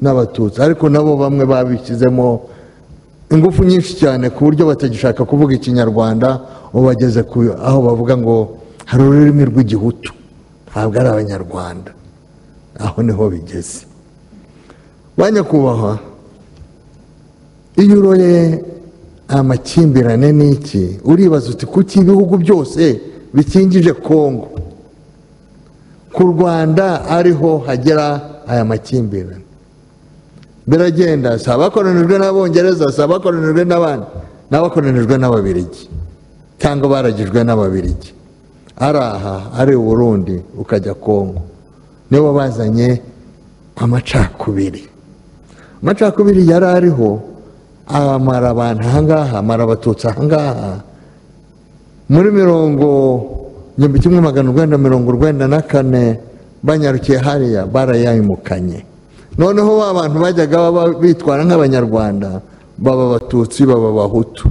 n'abatutsi ariko nabo bamwe babishyizemo ingufu nyinshi cyane ku buryo batagishaka kuvuga ikinyarwanda ubageze ku aho bavuga ngo hari ururimi rw'igihutu ntabwo ari abanyarwanda aho niho bigeze ba nyakubahwa iyo uroye amakimbirane n'iki uribaza uti kuki ibihugu byose bikingije kongo ku rwanda ariho hagera aya makimbirane biragenda si abakoranijwe n'abongereza si abakoranijwe n'abandi ni abakoranijwe n'ababirigi cyangwa baragijwe n'ababirigi ari aha ari i burundi ukajya kongo nibo bazanye amacakubiri amacakubiri yari ariho amara abantu ahangaha amara abatutsi ahangaha muri mirongo igihumbi kimwe magana urwenda mirongo urwenda na kane banyarukiye hariya barayayimukanye noneho ba bantu bajyaga baba bitwara nk'abanyarwanda baba abatutsi baba abahutu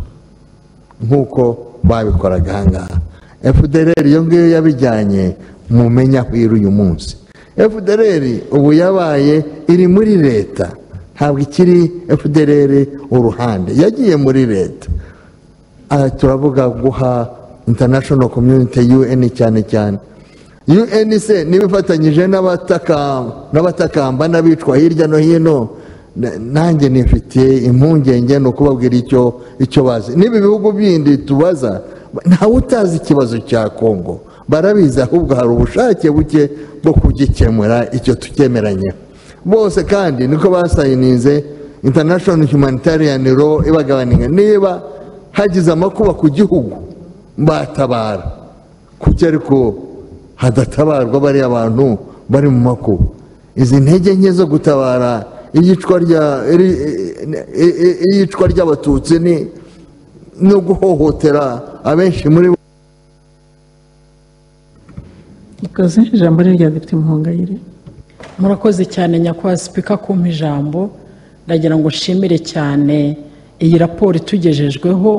nk'uko babikoraga ahangaha fdr iyo ngiyo yabijyanye mumenya aho iri uyu munsi fdr ubu yabaye iri muri leta ntabwo ikiri fdr uruhande yagiye muri leta aha turavuga guha international community un cyane cyane un se niba ifatanyije n'abataka- n'abatakamba n'abicwa hirya no hino na- nanjye nifitiye impungenge ni ukubabwira icyo icyo bazi niba ibihugu bindi tubaza ntawe utazi ikibazo cya kongo barabizi ahubwo hari ubushake buke bwo kugikemura icyo tukemeranyeho bose kandi niko basayininze international humanitarian law ibagabaninga niba hagize amakuba ku gihugu batabara kuki ariko hadatabarwa bariya bantu bari mu makuba izi ntege nke zo gutabara iyicwa rya- iri- i- i- iyicwa ry'abatutsi ni no guhohotera abenshi muri bo akoze ijambo ni irya depite muhongayire murakoze cyane nyakubahwa sipika kumpa ijambo ndagira ngo nshimire cyane iyi raporo itugejejweho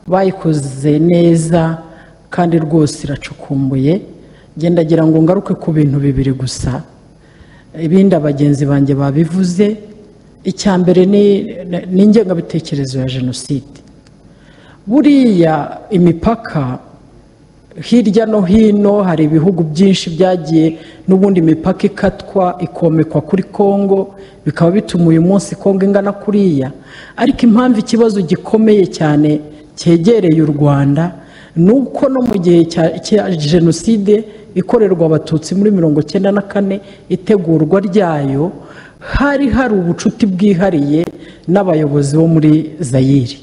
bayikoze neza kandi rwose iracukumbuye ngendagira ngo ngaruke ku bintu bibiri gusa ibindi abagenzi banjye babivuze icya mbere ni ni ingengabitekerezo ya jenoside buriya imipaka hirya no hino hari ibihugu byinshi byagiye n'ubundi imipaka ikatwa ikomekwa kuri kongo bikaba bituma uyu munsi kongo ingana kuriya ariko impamvu ikibazo gikomeye cyane cyegereye u rwanda ni uko no mu gihe cya cya jenoside ikorerwa abatutsi muri mirongo cyenda na kane itegurwa ryayo hari hari ubucuti bwihariye n'abayobozi bo muri zayiri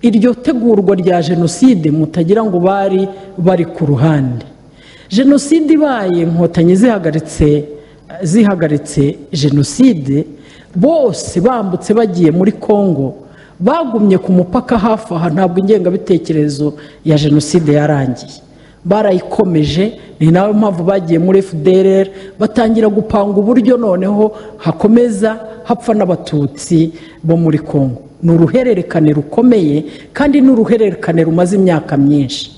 iryo tegurwa rya jenoside mutagira ngo bari bari ku ruhande jenoside ibaye inkotanyi zihagaritse zihagaritse jenoside bose bambutse bagiye muri congo bagumye ku mupaka hafi aha ntabwo ingengabitekerezo ya jenoside yarangiye barayikomeje ni nayo mpamvu bagiye muri fdr batangira gupanga uburyo noneho hakomeza hapfa n'abatutsi bo muri congo ni uruhererekane rukomeye kandi ni uruhererekane rumaze imyaka myinshi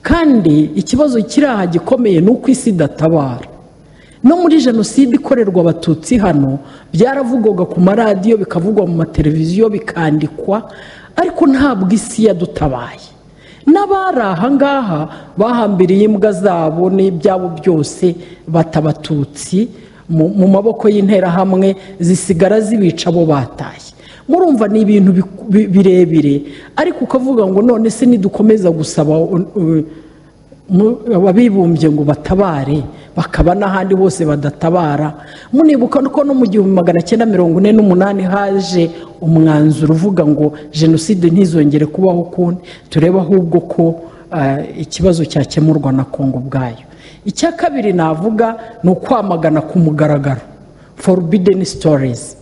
kandi ikibazo kiri aha gikomeye ni uko isi idatabara no muri jenoside ikorerwa abatutsi hano byaravugwaga ku maradiyo bikavugwa mu mateleviziyo bikandikwa ariko ntabwo isi yadutabaye n'abari ahangaha bahambiriye imbwa zabo n'ibyabo byose batabatutsi mu maboko y'interahamwe zisigara zibica abo bataye murumva ni ibintu birebire ariko ukavuga ngo none se nidukomeza gusaba ababibumbye ngo batabare bakaba n'ahandi hose badatabara munibuka ko no mu gihumbi magana cyenda mirongo ine n'umunani haje umwanzuro uvuga ngo jenoside ntizongere kubaho ukundi turebe ahubwo ko ikibazo cyakemurwa na kongo ubwayo icya kabiri navuga ni ukwamagana ku mugaragaro forubideni sitorizi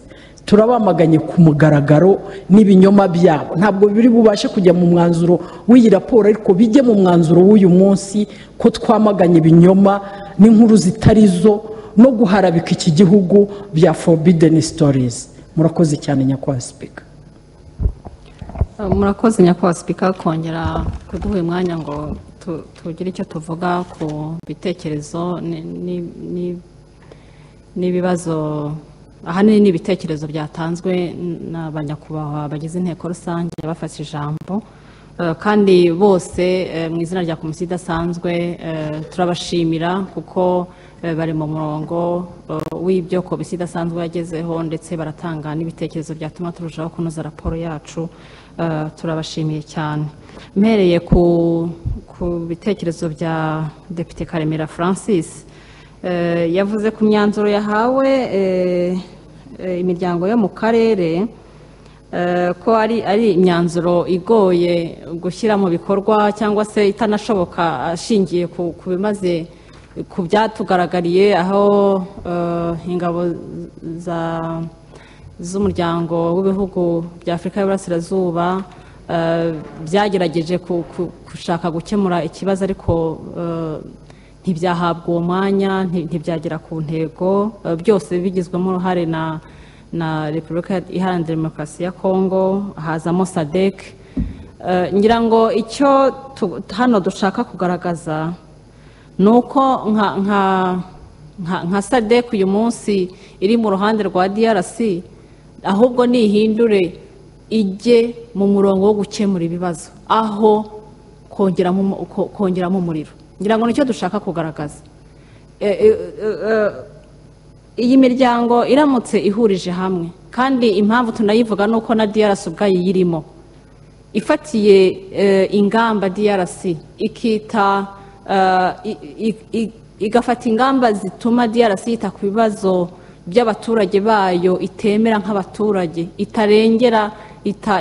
turabamaganye ku mugaragaro n'ibinyoma byabo ntabwo biri bubashe kujya mu mwanzuro w'iyi raporo ariko bijye mu mwanzuro w'uyu munsi ko twamaganye ibinyoma n'inkuru zitari zo no guharabika iki gihugu bya forubideni sitorizi murakoze cyane nyakubahwa sipika murakoze nyakubahwa sipika kongera kuduha umwanya ngo tugire icyo tuvuga ku bitekerezo n'ibibazo ahanini ni ibitekerezo by'atanzwe n'abanyakubahwa bagize inteko rusange bafashe ijambo kandi bose mu izina rya komisiyo idasanzwe turabashimira kuko bari mu murongo w'ibyo komisiyo idasanzwe yagezeho ndetse baratanga n'ibitekerezo byatuma turushaho kunoza raporo yacu turabashimiye cyane mpereye ku bitekerezo bya depite karemera francis yavuze ku myanzuro yahawe imiryango yo mu karere ko ari ari imyanzuro igoye gushyira mu bikorwa cyangwa se itanashoboka ashingiye ku bimaze ku byatugaragariye aho ingabo z'umuryango w'ibihugu bya afurika y'uburasirazuba byagerageje gushaka gukemura ikibazo ariko ntibyahabwa uwo mwanya ntibyagera ku ntego byose bigizwemo uruhare na na repubulika iharanira demokarasi ya kongo hazamo sadek ngira ngo icyo hano dushaka kugaragaza ni uko nka sadek uyu munsi iri mu ruhande rwa drc ahubwo nihindure ijye mu murongo wo gukemura ibibazo aho kongeramo umuriro ngira ngo nicyo dushaka kugaragaza iyi miryango iramutse ihurije hamwe kandi impamvu tunayivuga ni uko na DRC ubwayo iyirimo ifatiye ingamba DRC ikita igafata ingamba zituma DRC yita ku bibazo by'abaturage bayo itemera nk'abaturage itarengera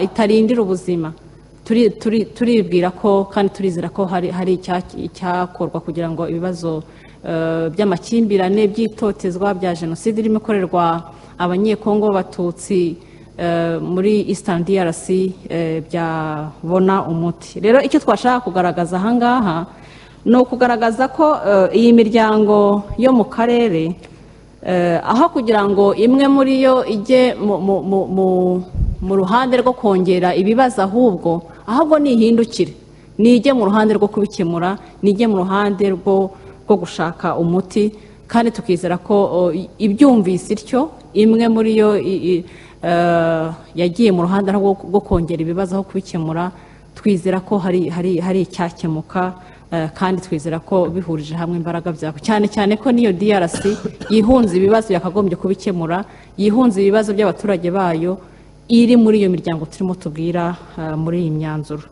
itarindira ubuzima turibwira ko kandi turizera ko hari icyakorwa kugira ngo ibibazo by'amakimbirane by'itotezwa bya jenoside irimo ikorerwa abanyekongo b'abatutsi muri eastern drc byabona umuti rero icyo twashaka kugaragaza ahangaha ni ukugaragaza ko iyi miryango yo mu karere aho kugira ngo imwe muri yo ijye mu ruhande rwo kongera ibibazo ahubwo ahubwo nihindukire nijye mu ruhande rwo kubikemura nijye mu ruhande rwo gushaka umuti kandi tukizera ko ibyumvise ityo imwe muri yo yagiye mu ruhande rwo kongera ibibazo aho kubikemura twizera ko hari icyakemuka kandi twizera ko bihurije hamwe imbaraga byabo cyane cyane ko n'iyo DRC yihunze ibibazo yakagombye kubikemura yihunze ibibazo by'abaturage bayo iri muri iyo miryango turimo tubwira muri iyi myanzuro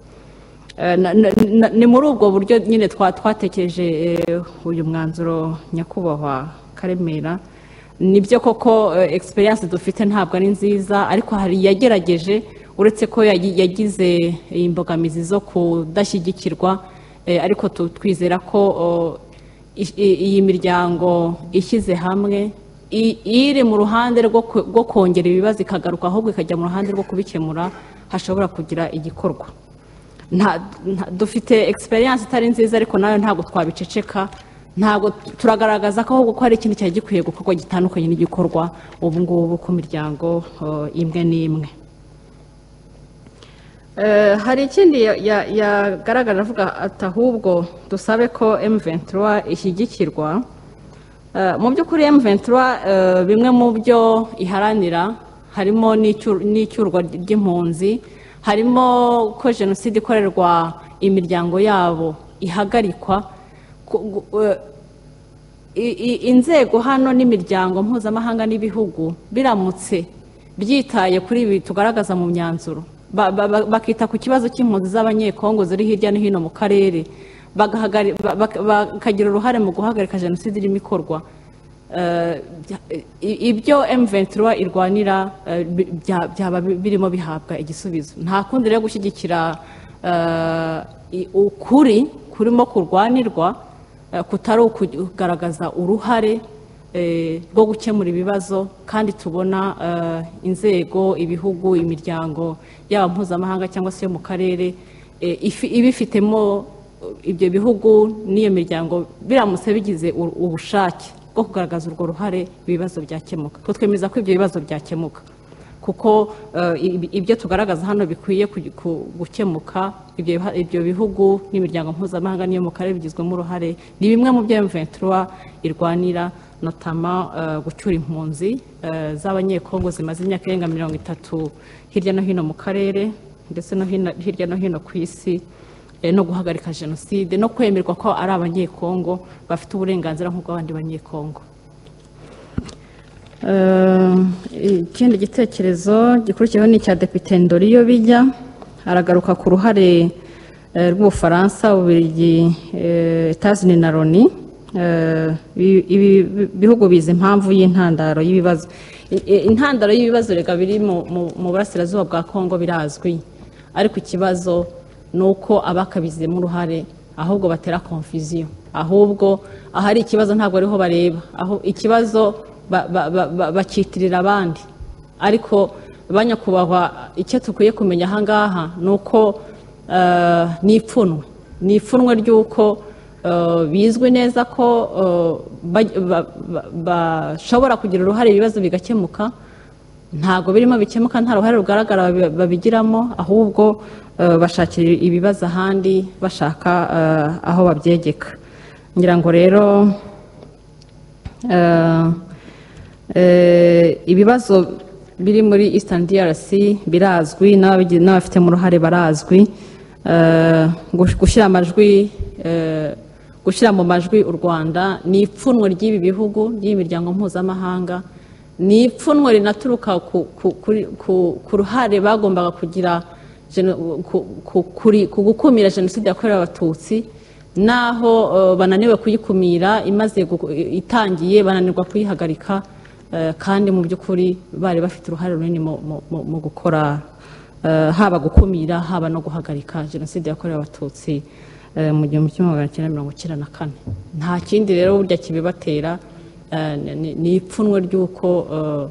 ni muri ubwo buryo nyine twatekereje uyu mwanzuro nyakubahwa karemera nibyo koko egisperiyanse dufite ntabwo ari nziza ariko hari yagerageje uretse ko yagize imbogamizi zo kudashyigikirwa ariko twizera ko iyi miryango ishyize hamwe i- iri mu ruhande rwo ku- rwo kongera ibibazo ikagaruka ahubwo ikajya mu ruhande rwo kubikemura hashobora kugira igikorwa Nta- nta- dufite egisperiyanse itari nziza ariko nayo ntabwo twabiceceka ntabwo turagaragaza ko ahubwo ko hari ikintu cyari gikwiye gukorwa gitandukanye n'igikorwa ubu ngubu ku miryango eh, imwe n'imwe Eh, hari ikindi ya- ya- yagaragara avuga ati ahubwo dusabe ko M23 ishyigikirwa Eh, mu by'ukuri M23 eh, bimwe mu byo iharanira harimo n'icyur- n'icyurwa ry'impunzi harimo ko jenoside ikorerwa imiryango yabo ihagarikwa ku- gu- eh, i- i- inzego hano n'imiryango mpuzamahanga n'ibihugu biramutse byitaye kuri ibi tugaragaza mu myanzuro ba- ba- ba- bakita ku kibazo cy'impunzi z'abanyekongo ziri hirya no hino mu karere bagahagari- ba- ba- bakagira uruhare mu guhagarika jenoside irimo ikorwa eh, i- ibyo M23 irwanira eh, bi- bya- byaba bi- birimo bihabwa igisubizo nta kundi rero gushyigikira eh, i- ukuri kurimo kurwanirwa eh, kutari ukugaragaza uruhare eh, rwo gukemura ibibazo kandi tubona eh, inzego ibihugu imiryango yaba mpuzamahanga cyangwa se yo mu karere eh, ifi- ibifitemo eh, ibyo bihugu n'iyo miryango biramutse bigize u- ubushake bwo kugaragaza urwo ruhare ibibazo byakemuka Twe twemeza ko ibyo bibazo byakemuka kuko eh, ib- ibyo tugaragaza hano bikwiye ku- ku- gukemuka ibyo biha- ibyo bihugu n'imiryango mpuzamahanga n'iyo mu karere bigizwemo uruhare ni bimwe mu byo M23 irwanira notama eh, gucyura impunzi eh, z'abanyekongo zimaze imyaka irenga mirongo itatu hirya no hino mu karere ndetse no hino- hirya no hino ku isi eh, no guhagarika jenoside no kwemerwa ko ari abanyekongo bafite uburenganzira nk'ubw'abandi banyekongo Eh, ikindi gitekerezo gikurikiyeho ni icya depite ndoriyo bijya aragaruka ku ruhare eh, rw'ubufaransa uburigi etazini na loni Eh, ibi- ibi- ibi- bihugu bizi impamvu y'intandaro y'ibibazo I- i- intandaro y'ibibazo reka biri mu- mu mu burasirazuba bwa kongo birazwi ariko ikibazo ni uko abakabizemo uruhare ahubwo batera konfiziyo ahubwo ahari ikibazo ntabwo ariho bareba aho ikibazo ba- ba- ba- ba- bakitirira abandi ariko banyakubahwa icyo dukwiye kumenya ahangaha ni uko eh, ni ipfunwe ni ipfunwe ry'uko eh, bizwi neza ko eh, baj- ba- ba- bashobora kugira uruhare ibibazo bigakemuka ntabwo birimo bikemuka nta ruhare rugaragara babi- babigiramo ahubwo eh, bashakira ibibazo ahandi bashaka eh, aho babyegeka ngira ngo rero eh, eh, ibibazo biri muri eastern drc birazwi n'ababigi- n'abafitemo uruhare barazwi Eh, gush- gushyira amajwi eh, gushyira mu majwi u rwanda ni ipfunwe ry'ibi bihugu ry'imiryango mpuzamahanga ni ipfunwe rinaturuka ku, ku, kuri- ku, ku ruhare bagombaga kugira geno- ku, ku, kuri- ku gukumira jenoside yakorewe abatutsi naho eh, bananiwe kuyikumira imaze guku- itangiye bananirwa kuyihagarika eh, kandi mu by'ukuri bari bafite uruhare runini mu- mu- mu- mu gukora eh, haba gukumira haba no guhagarika jenoside yakorewe abatutsi eh, mu gihumbi kimwe magana cyenda mirongo icyenda na kane nta kindi rero burya kibibatera eh, ni- ni- ni ipfunwe ry'uko eh,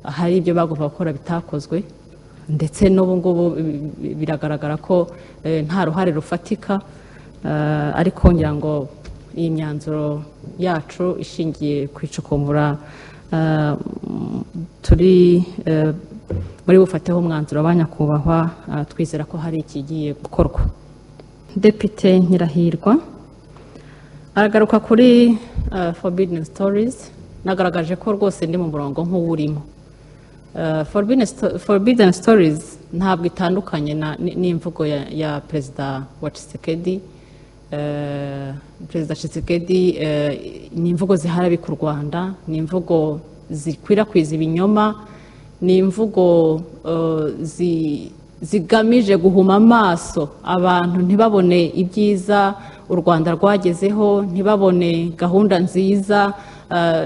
hari ibyo bagomba gukora bitakozwe ndetse n'ubu ngubu bi- bi- biragaragara ko eh, nta ruhare rufatika eh, ariko ngira ngo iyi myanzuro yacu ishingiye ku icukumbura eh, m- turi eh, muri bufateho umwanzuro wa nyakubahwa eh, twizera ko hari ikigiye gukorwa depite nyirahirwa aragaruka kuri eh, forbidden stories nagaragaje ko rwose ndi mu murongo nk'uwurimo Eh, forbidden sto- forbidden stories ntabwo itandukanye na- ni- n'imvugo ya, ya perezida wa Tshisekedi Eh, perezida Tshisekedi eh, ni imvugo ziharabika u Rwanda ni imvugo zikwirakwiza ibinyoma ni imvugo eh, zi- zigamije guhuma amaso abantu ntibabone ibyiza u Rwanda rwagezeho ntibabone gahunda nziza eh,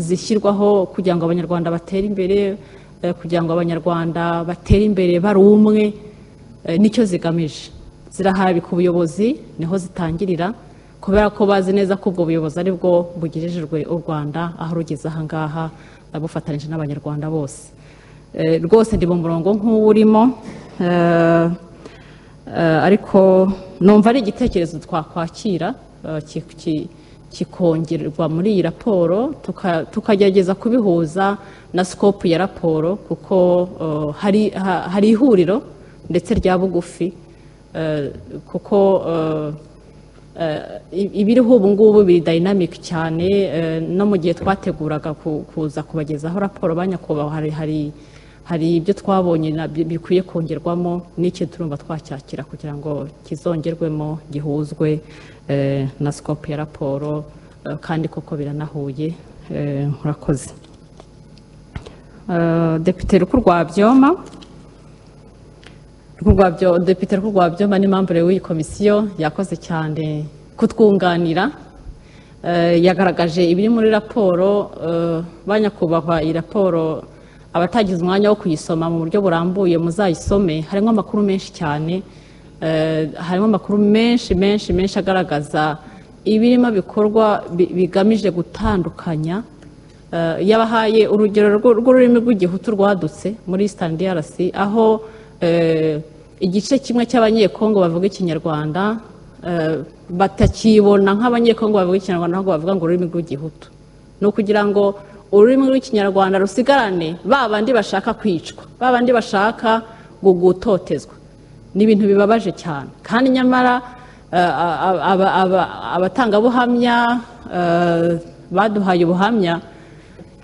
zishyirwaho kugira ngo abanyarwanda batere imbere eh, kugira ngo abanyarwanda batere imbere bari umwe eh, nicyo zigamije ziraharabika ubuyobozi niho zitangirira kubera ko bazi neza ko ubwo buyobozi ari bwo bugejejwe u rwanda aho rugeze ahangaha abufatanyije n'abanyarwanda bose Eh, rwose ndi mu murongo nk'uwo urimo Eh, eh, ariko numva ari igitekerezo twakwakira eh, ki- ki- kikongerwa muri iyi raporo tuka- tukagerageza kubihuza na scope ya raporo kuko eh, hari ha- hari ihuriro ndetse rya bugufi eh, kuko eh, eh, i- ibiriho ubu ngubu biri dynamic cyane eh, no mu gihe twateguraga ku- kuza kubagezaho raporo ba nyakubahwa hari hari hari ibyo twabonye na- bi- bikwiye kongerwamo n'icyo turumva twacyakira kugira ngo kizongerwemo gihuzwe eh, na scope ya raporo eh, kandi koko biranahuye Eh, murakoze Eh, depite rukurwabyoma Rwabyo- Depite Rwabyo ni mambure w'iyi komisiyo yakoze cyane kutwunganira Eh, yagaragaje ibiri muri raporo eh, ba nyakubahwa iyi raporo abatagize umwanya wo kuyisoma mu buryo burambuye muzayisome harimo amakuru menshi cyane Eh, harimo amakuru menshi menshi menshi agaragaza ibirimo bikorwa bi- bigamije gutandukanya Eh, yabahaye urugero rw'u- rw'ururimi rw'igihutu rwadutse muri eastern drc aho eh, igice kimwe cy'abanyekongo bavuga ikinyarwanda eh, batakibona nk'abanyekongo bavuga ikinyarwanda ahubwo bavuga ngo ururimi rw'igihutu ni ukugira ngo ururimi rw'ikinyarwanda rusigarane ba bandi bashaka kwicwa ba bandi bashaka gu- gutotezwa ni ibintu bibabaje cyane kandi nyamara eh, aba- aba- aba- abatangabuhamya eh, baduhaye ubuhamya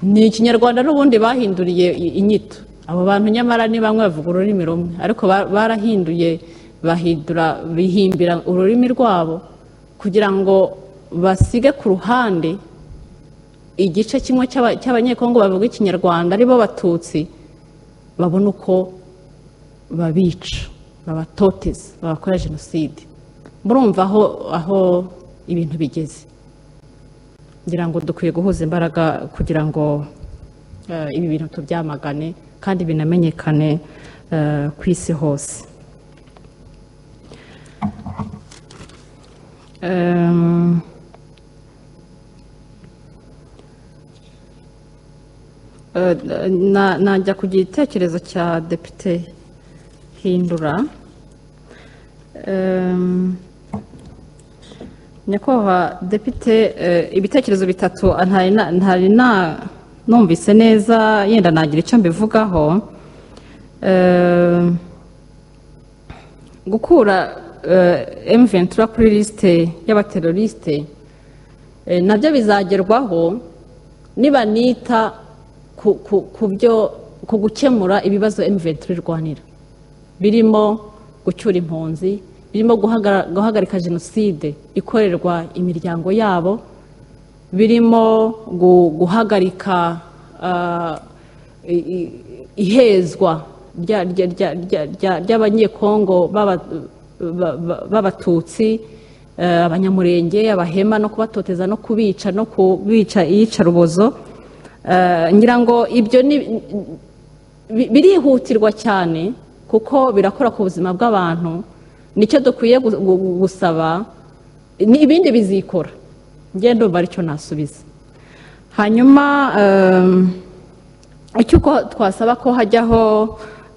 ni ikinyarwanda n'ubundi bahinduriye i- inyito abo bantu nyamara ni bamwe bavuga ururimi rumwe ariko ba- barahinduye bahindura bihimbira ururimi rwabo kugira ngo basige ku ruhande igice kimwe cy'aba- cy'abanyekongo bavuga ikinyarwanda aribo batutsi babona uko babica babatoteza babakora jenoside murumva aho aho ibintu bigeze ngira ngo dukwiye guhuza imbaraga kugira ngo eh, ibi bintu tubyamagane kandi binamenyekane eh, ku isi hose Em, eh, na- najya ku gitekerezo cya depite hindura Em, nyakubahwa depite eh, ibitekerezo bitatu ntari na- ntari na numvise neza yenda nagira icyo mbivugaho Eh, gukura emuventura kuri lisite y'abaterorisite eh, nabyo bizagerwaho nibanita ku- ku- ku byo- ku gukemura ibibazo emuventura irwanira birimo gucyura impunzi birimo guhagara- guhagarika jenoside ikorerwa imiryango yabo birimo gu- guhagarika ah, i- i- ihezwa rya- rya- rya- rya- rya- ry'abanyekongo b'aba- ba- ba- b'abatutsi eh, abanyamurenge abahema no kubatoteza no kubica no kubica iyicarubozo Eh, ngira ngo ibyo ni bi- birihutirwa cyane kuko birakora ku buzima bw'abantu nicyo dukwiye gu- gu- gusaba ni ibindi bizikora ngende umva aricyo nasubiza hanyuma em, icyo uko twasaba ko hajyaho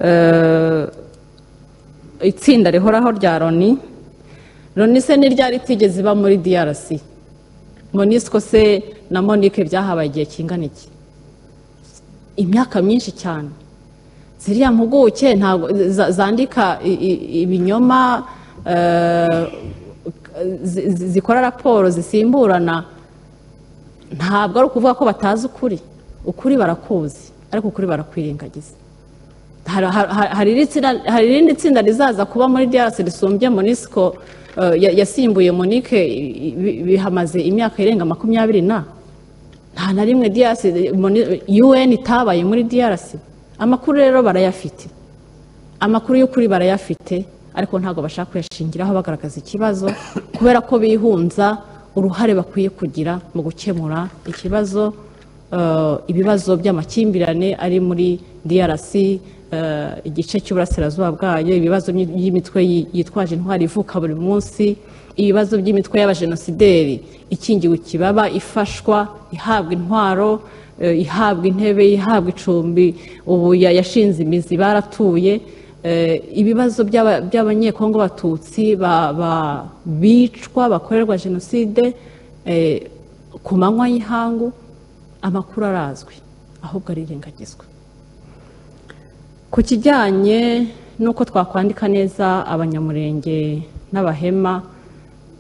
eh, itsinda rihoraho rya loni loni se ni ryari itigeze iba muri drc monisco se na monique byahabaye igihe kingana iki imyaka myinshi cyane ziriya mpuguke ntabwo za- zandika i- i- ibinyoma eh, zi- zi- zikora raporo zisimburana ntabwo ari ukuvuga ko batazi ukuri ukuri barakuzi ariko ukuri barakwirengagiza Hari- hari- hari iri tsinda- hari irindi tsinda rizaza kuba muri drc risumbye monisco eh, ya- yasimbuye monike i- i- bihamaze imyaka irenga makumyabiri na nta na rimwe DRC moni- UN itabaye muri DRC amakuru rero barayafite amakuru y'ukuri barayafite ariko ntabwo bashaka kuyashingiraho bagaragaza ikibazo kubera ko bihunza uruhare bakwiye kugira mu gukemura ikibazo eh, ibibazo by'amakimbirane ari muri DRC eh, igice cy'uburasirazuba bwayo ibibazo by'imitwe yi- yitwaje intwari ivuka buri munsi ibibazo by'imitwe y'abajenosideri ikingiwe ikibaba ifashwa ihabwa intwaro eh, ihabwa intebe ihabwa icumbi ubu ya- yashinze imizi baratuye Eh, ibibazo by'aba- by'abanyekongo batutsi ba- ba- bicwa bakorerwa jenoside eh, ku manywa y'ihangu amakuru arazwi ahubwo arirengagizwa ku kijyanye n'uko twakwandika neza abanyamurenge n'abahema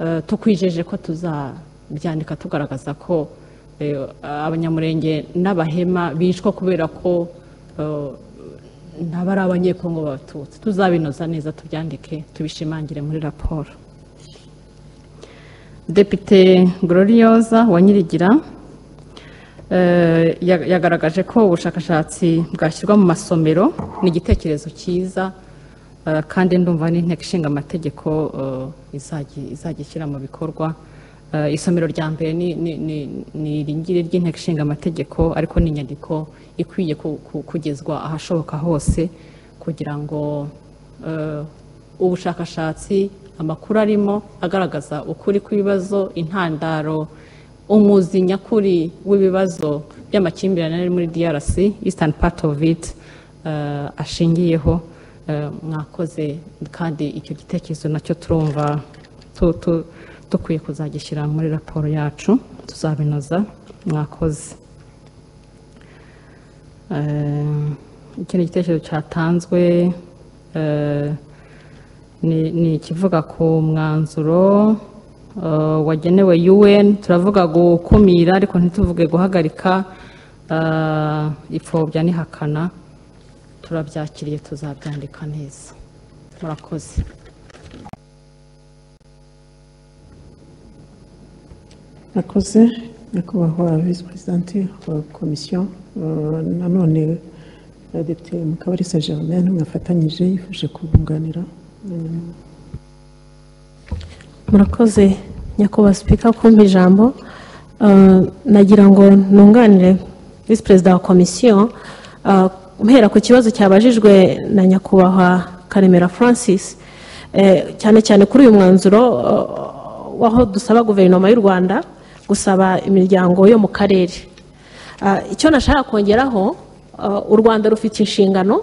eh, tukwijeje ko tuzabyandika tugaragaza ko eh, abanyamurenge n'abahema bicwa kubera ko eh, ntaba ari abanyekongo b'abatutsi tuzabinoza neza tubyandike tubishimangire muri raporo depite gloriosa wa nyirigira eh, ya- yagaragaje ko ubushakashatsi bwashyirwa mu masomero ni igitekerezo cyiza eh, kandi ndumva n'inteko ishinga amategeko eh, izagi- izagishyira mu bikorwa Eh, isomero rya mbere ni- ni- ni ni iringiri ry'inteko ishinga amategeko ariko ni inyandiko ikwiye ku- ku- kugezwa ahashoboka hose kugira ngo eh, ubushakashatsi amakuru arimo agaragaza ukuri kw'ibibazo intandaro umuzi nyakuri w'ibibazo by'amakimbirane ari muri DRC Eastern part of it eh, ashingiyeho Eh, mwakoze kandi icyo gitekerezo nacyo turumva tu- tu- dukwiye kuzagishyira muri raporo yacu tuzabinoza mwakoze Eh, ikindi gitekerezo cyatanzwe eh, ni ni ikivuga ku mwanzuro eh, wagenewe UN turavuga gukumira ariko ntituvuge guhagarika eh, ipfobya n'ihakana turabyakiriye tuzabyandika neza murakoze akoze nyakubahwa visi perezidante wa komisiyo eh, nanone eh, depite mukabarisa germaine mwafatanyije yifuje kubunganira mm, murakoze nyakubahwa sipika kumpa ijambo Uh, nagira ngo nunganire visi perezida wa komisiyo uh, mpera ku kibazo cyabajijwe na nyakubahwa karemera francis Eh, cyane cyane kuri uyu mwanzuro uh, waho dusaba guverinoma y'u rwanda gusaba imiryango yo mu karere Ah, icyo nashaka kongeraho ah, u rwanda rufite inshingano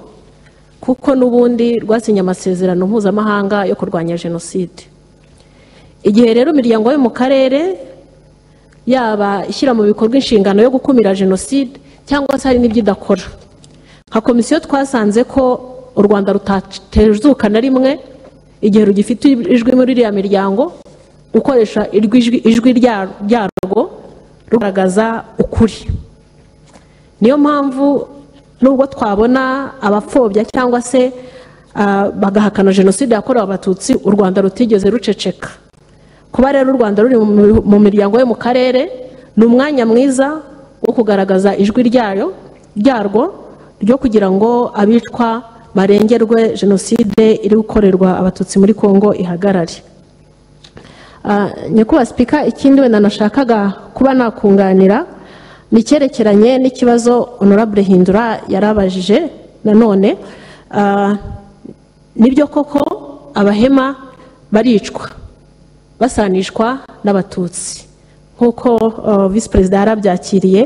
kuko n'ubundi rwasinye amasezerano mpuzamahanga yo kurwanya jenoside igihe rero imiryango yo mu karere yaba ishyira mu bikorwa inshingano yo gukumira jenoside cyangwa se hari n'ibyo idakora nka komisiyo twasanze ko u rwanda rutatezuka na rimwe igihe rugifite ijwi muri iriya miryango gukoresha iryo ijwi- ijwi rya- ryarwo rugaragaza ukuri niyo mpamvu nubwo twabona abapfobya cyangwa se ah, bagahakana jenoside yakorewe abatutsi u rwanda rutigeze ruceceka kuba rero u rwanda ruri mu- mu miryango yo mu karere ni umwanya mwiza wo kugaragaza ijwi ryayo ryarwo ryo kugira ngo abicwa barengerwe jenoside iri gukorerwa abatutsi muri kongo ihagarare Ah, nyakubahwa sipika ikindi wenda nashakaga kuba nakunganira ni icyerekeranye n'ikibazo honorable hindura yarabajije nanone Ah, nibyo koko abahema baricwa basanishwa n'abatutsi nk'uko ah, visi perezida yarabyakiriye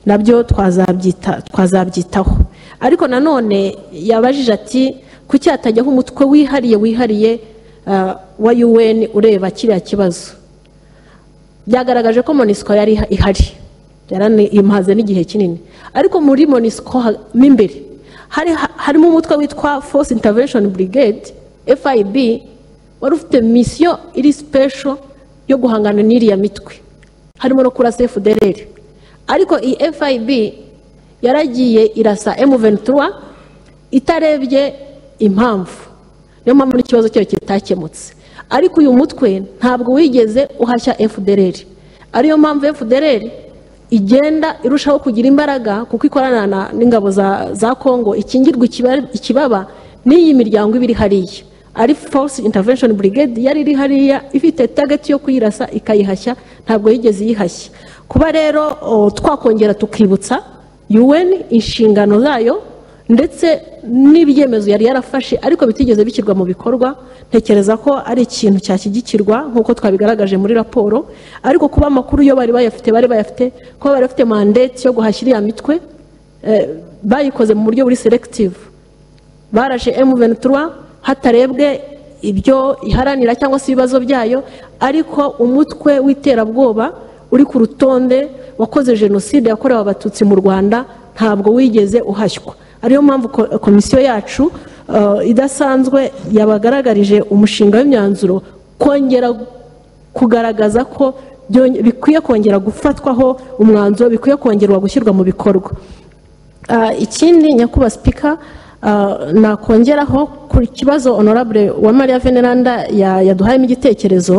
nabyo twazabyita- twazabyitaho ariko nanone yabajije ati kuki hatajyaho umutwe wihariye wihariye ah, wa UN ureba kiriya kibazo byagaragaje ko monisco yari iha- ihari yarani- imaze n'igihe kinini ariko muri monisco ha- mo imbere hari ha- harimo umutwe witwa force intervention brigade fib wari ufite misiyo iri special yo guhangana n'iriya mitwe harimo no kurasa fdr ariko iyi fib yaragiye irasa m23 itarebye impamvu niyo mpamvu n'ikibazo cyayo kitakemutse ariko uyu mutwe ntabwo wigeze uhashya fdr ariyo mpamvu fdr igenda irushaho kugira imbaraga kuko ikorana na- n'ingabo za, za congo ikingirwa ikiba- ikibaba n'iyi miryango iba iri hariya ari force intervention brigade yari iri hariya ifite target yo kuyirasa ikayihashya ntabwo yigeze iyihashya kuba rero o, twakongera tukibutsa un inshingano zayo ndetse n'ibyemezo yari yarafashe ariko bitigeze bishyirwa mu bikorwa ntekereza ko ari ikintu cyashyigikirwa nk'uko twabigaragaje muri raporo ariko kuba amakuru yo bari bayafite bari bayafite kuba bari bafite mandate yo guhashya iriya mitwe eh, bayikoze mu buryo buri selective baraje M23 hatarebwe ibyo iharanira cyangwa se ibibazo byayo ariko umutwe w'iterabwoba uri ku rutonde wakoze jenoside yakorewe abatutsi mu rwanda ntabwo wigeze uhashywa ariyo mpamvu ko- komisiyo yacu eh, idasanzwe yabagaragarije umushinga w'imyanzuro kongera kugaragaza ko byonge- bikwiye kongera gufatwaho umwanzuro bikwiye kongerwa gushyirwa mu bikorwa Ah, ikindi nyakubahwa sipika ah, nakongeraho ku kibazo honorable wa maria veneranda ya- yaduhayemo igitekerezo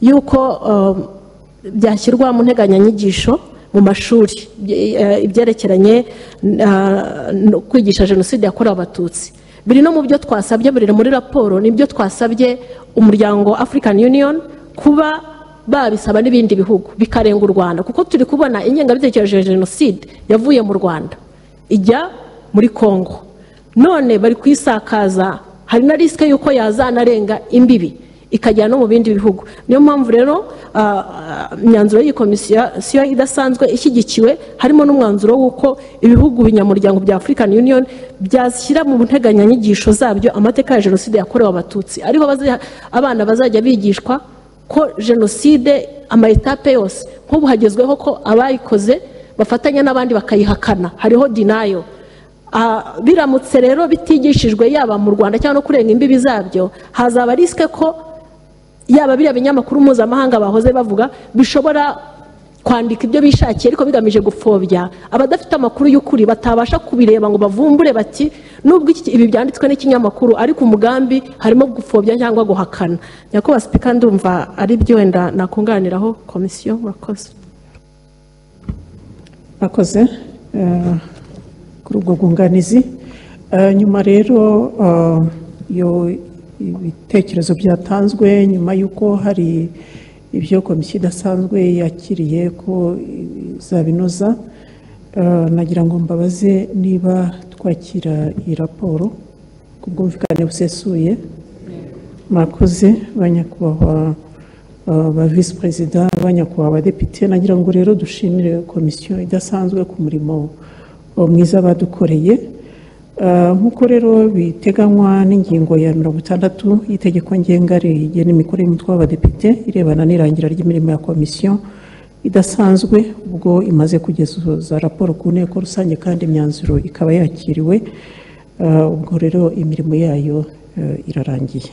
y'uko ah, byashyirwa mu nteganyanyigisho mu mashuri bye- eh, ibyerekeranye ah, no kwigisha jenoside yakorewe abatutsi biri no mu byo twasabye biri muri raporo nibyo twasabye umuryango african union kuba babisaba n'ibindi bihugu bikarenga u rwanda kuko turi kubona ingengabitekerezo ya jenoside yavuye mu rwanda ijya muri congo none bari kuyisakaza hari na risike y'uko yazanarenga imbibi ikajya no mu bindi bihugu niyo mpamvu rero ah, imyanzuro y'iyi komisiyo siyo idasanzwe ishyigikiwe harimo n'umwanzuro w'uko ibihugu binyamuryango bya african union byashyira mu nteganyanyigisho zabyo amateka ya jenoside yakorewe abatutsi ariho bazi- abana bazajya bigishwa ko jenoside amayetape yose nk'ubu hagezweho ko abayikoze bafatanya n'abandi bakayihakana hariho dinayo Ah, biramutse rero bitigishijwe yaba mu rwanda cyangwa no kurenga imbibi zabyo hazaba risike ko yaba biriya binyamakuru mpuzamahanga bahoze bavuga bishobora kwandika ibyo bishakiye ariko bigamije gupfobya abadafite amakuru y'ukuri batabasha kubireba ngo bavumbure bati nubwo iki- ibi byanditswe n'ikinyamakuru ariko umugambi harimo gupfobya cyangwa guhakana nyakubahwa sipika ndumva ari byo wenda nakunganiraho komisiyo murakoze bakoze eh, kuri ubwo bwunganizi Eh, nyuma rero eh, iyo ibitekerezo byatanzwe nyuma y'uko hari ibyo komisiyo idasanzwe yakiriye ko izabinoza eh, nagira ngo mbabaze niba twakira iyi raporo ku bwumvikane busesuye murakoze banyakubahwa eh, ba visi perezida banyakubahwa abadepite nagira ngo rero dushimire komisiyo idasanzwe ku murimo eh, mwiza badukoreye Eh, nk'uko rero biteganywa n'ingingo ya mirongo itandatu y'itegeko ngenga rigena imikorere y'umutwe w'abadepite irebana n'irangira ry'imirimo ya komisiyo idasanzwe ubwo imaze kugeza raporo ku nteko rusange kandi imyanzuro ikaba yakiriwe Eh, ubwo rero imirimo yayo eh, irarangiye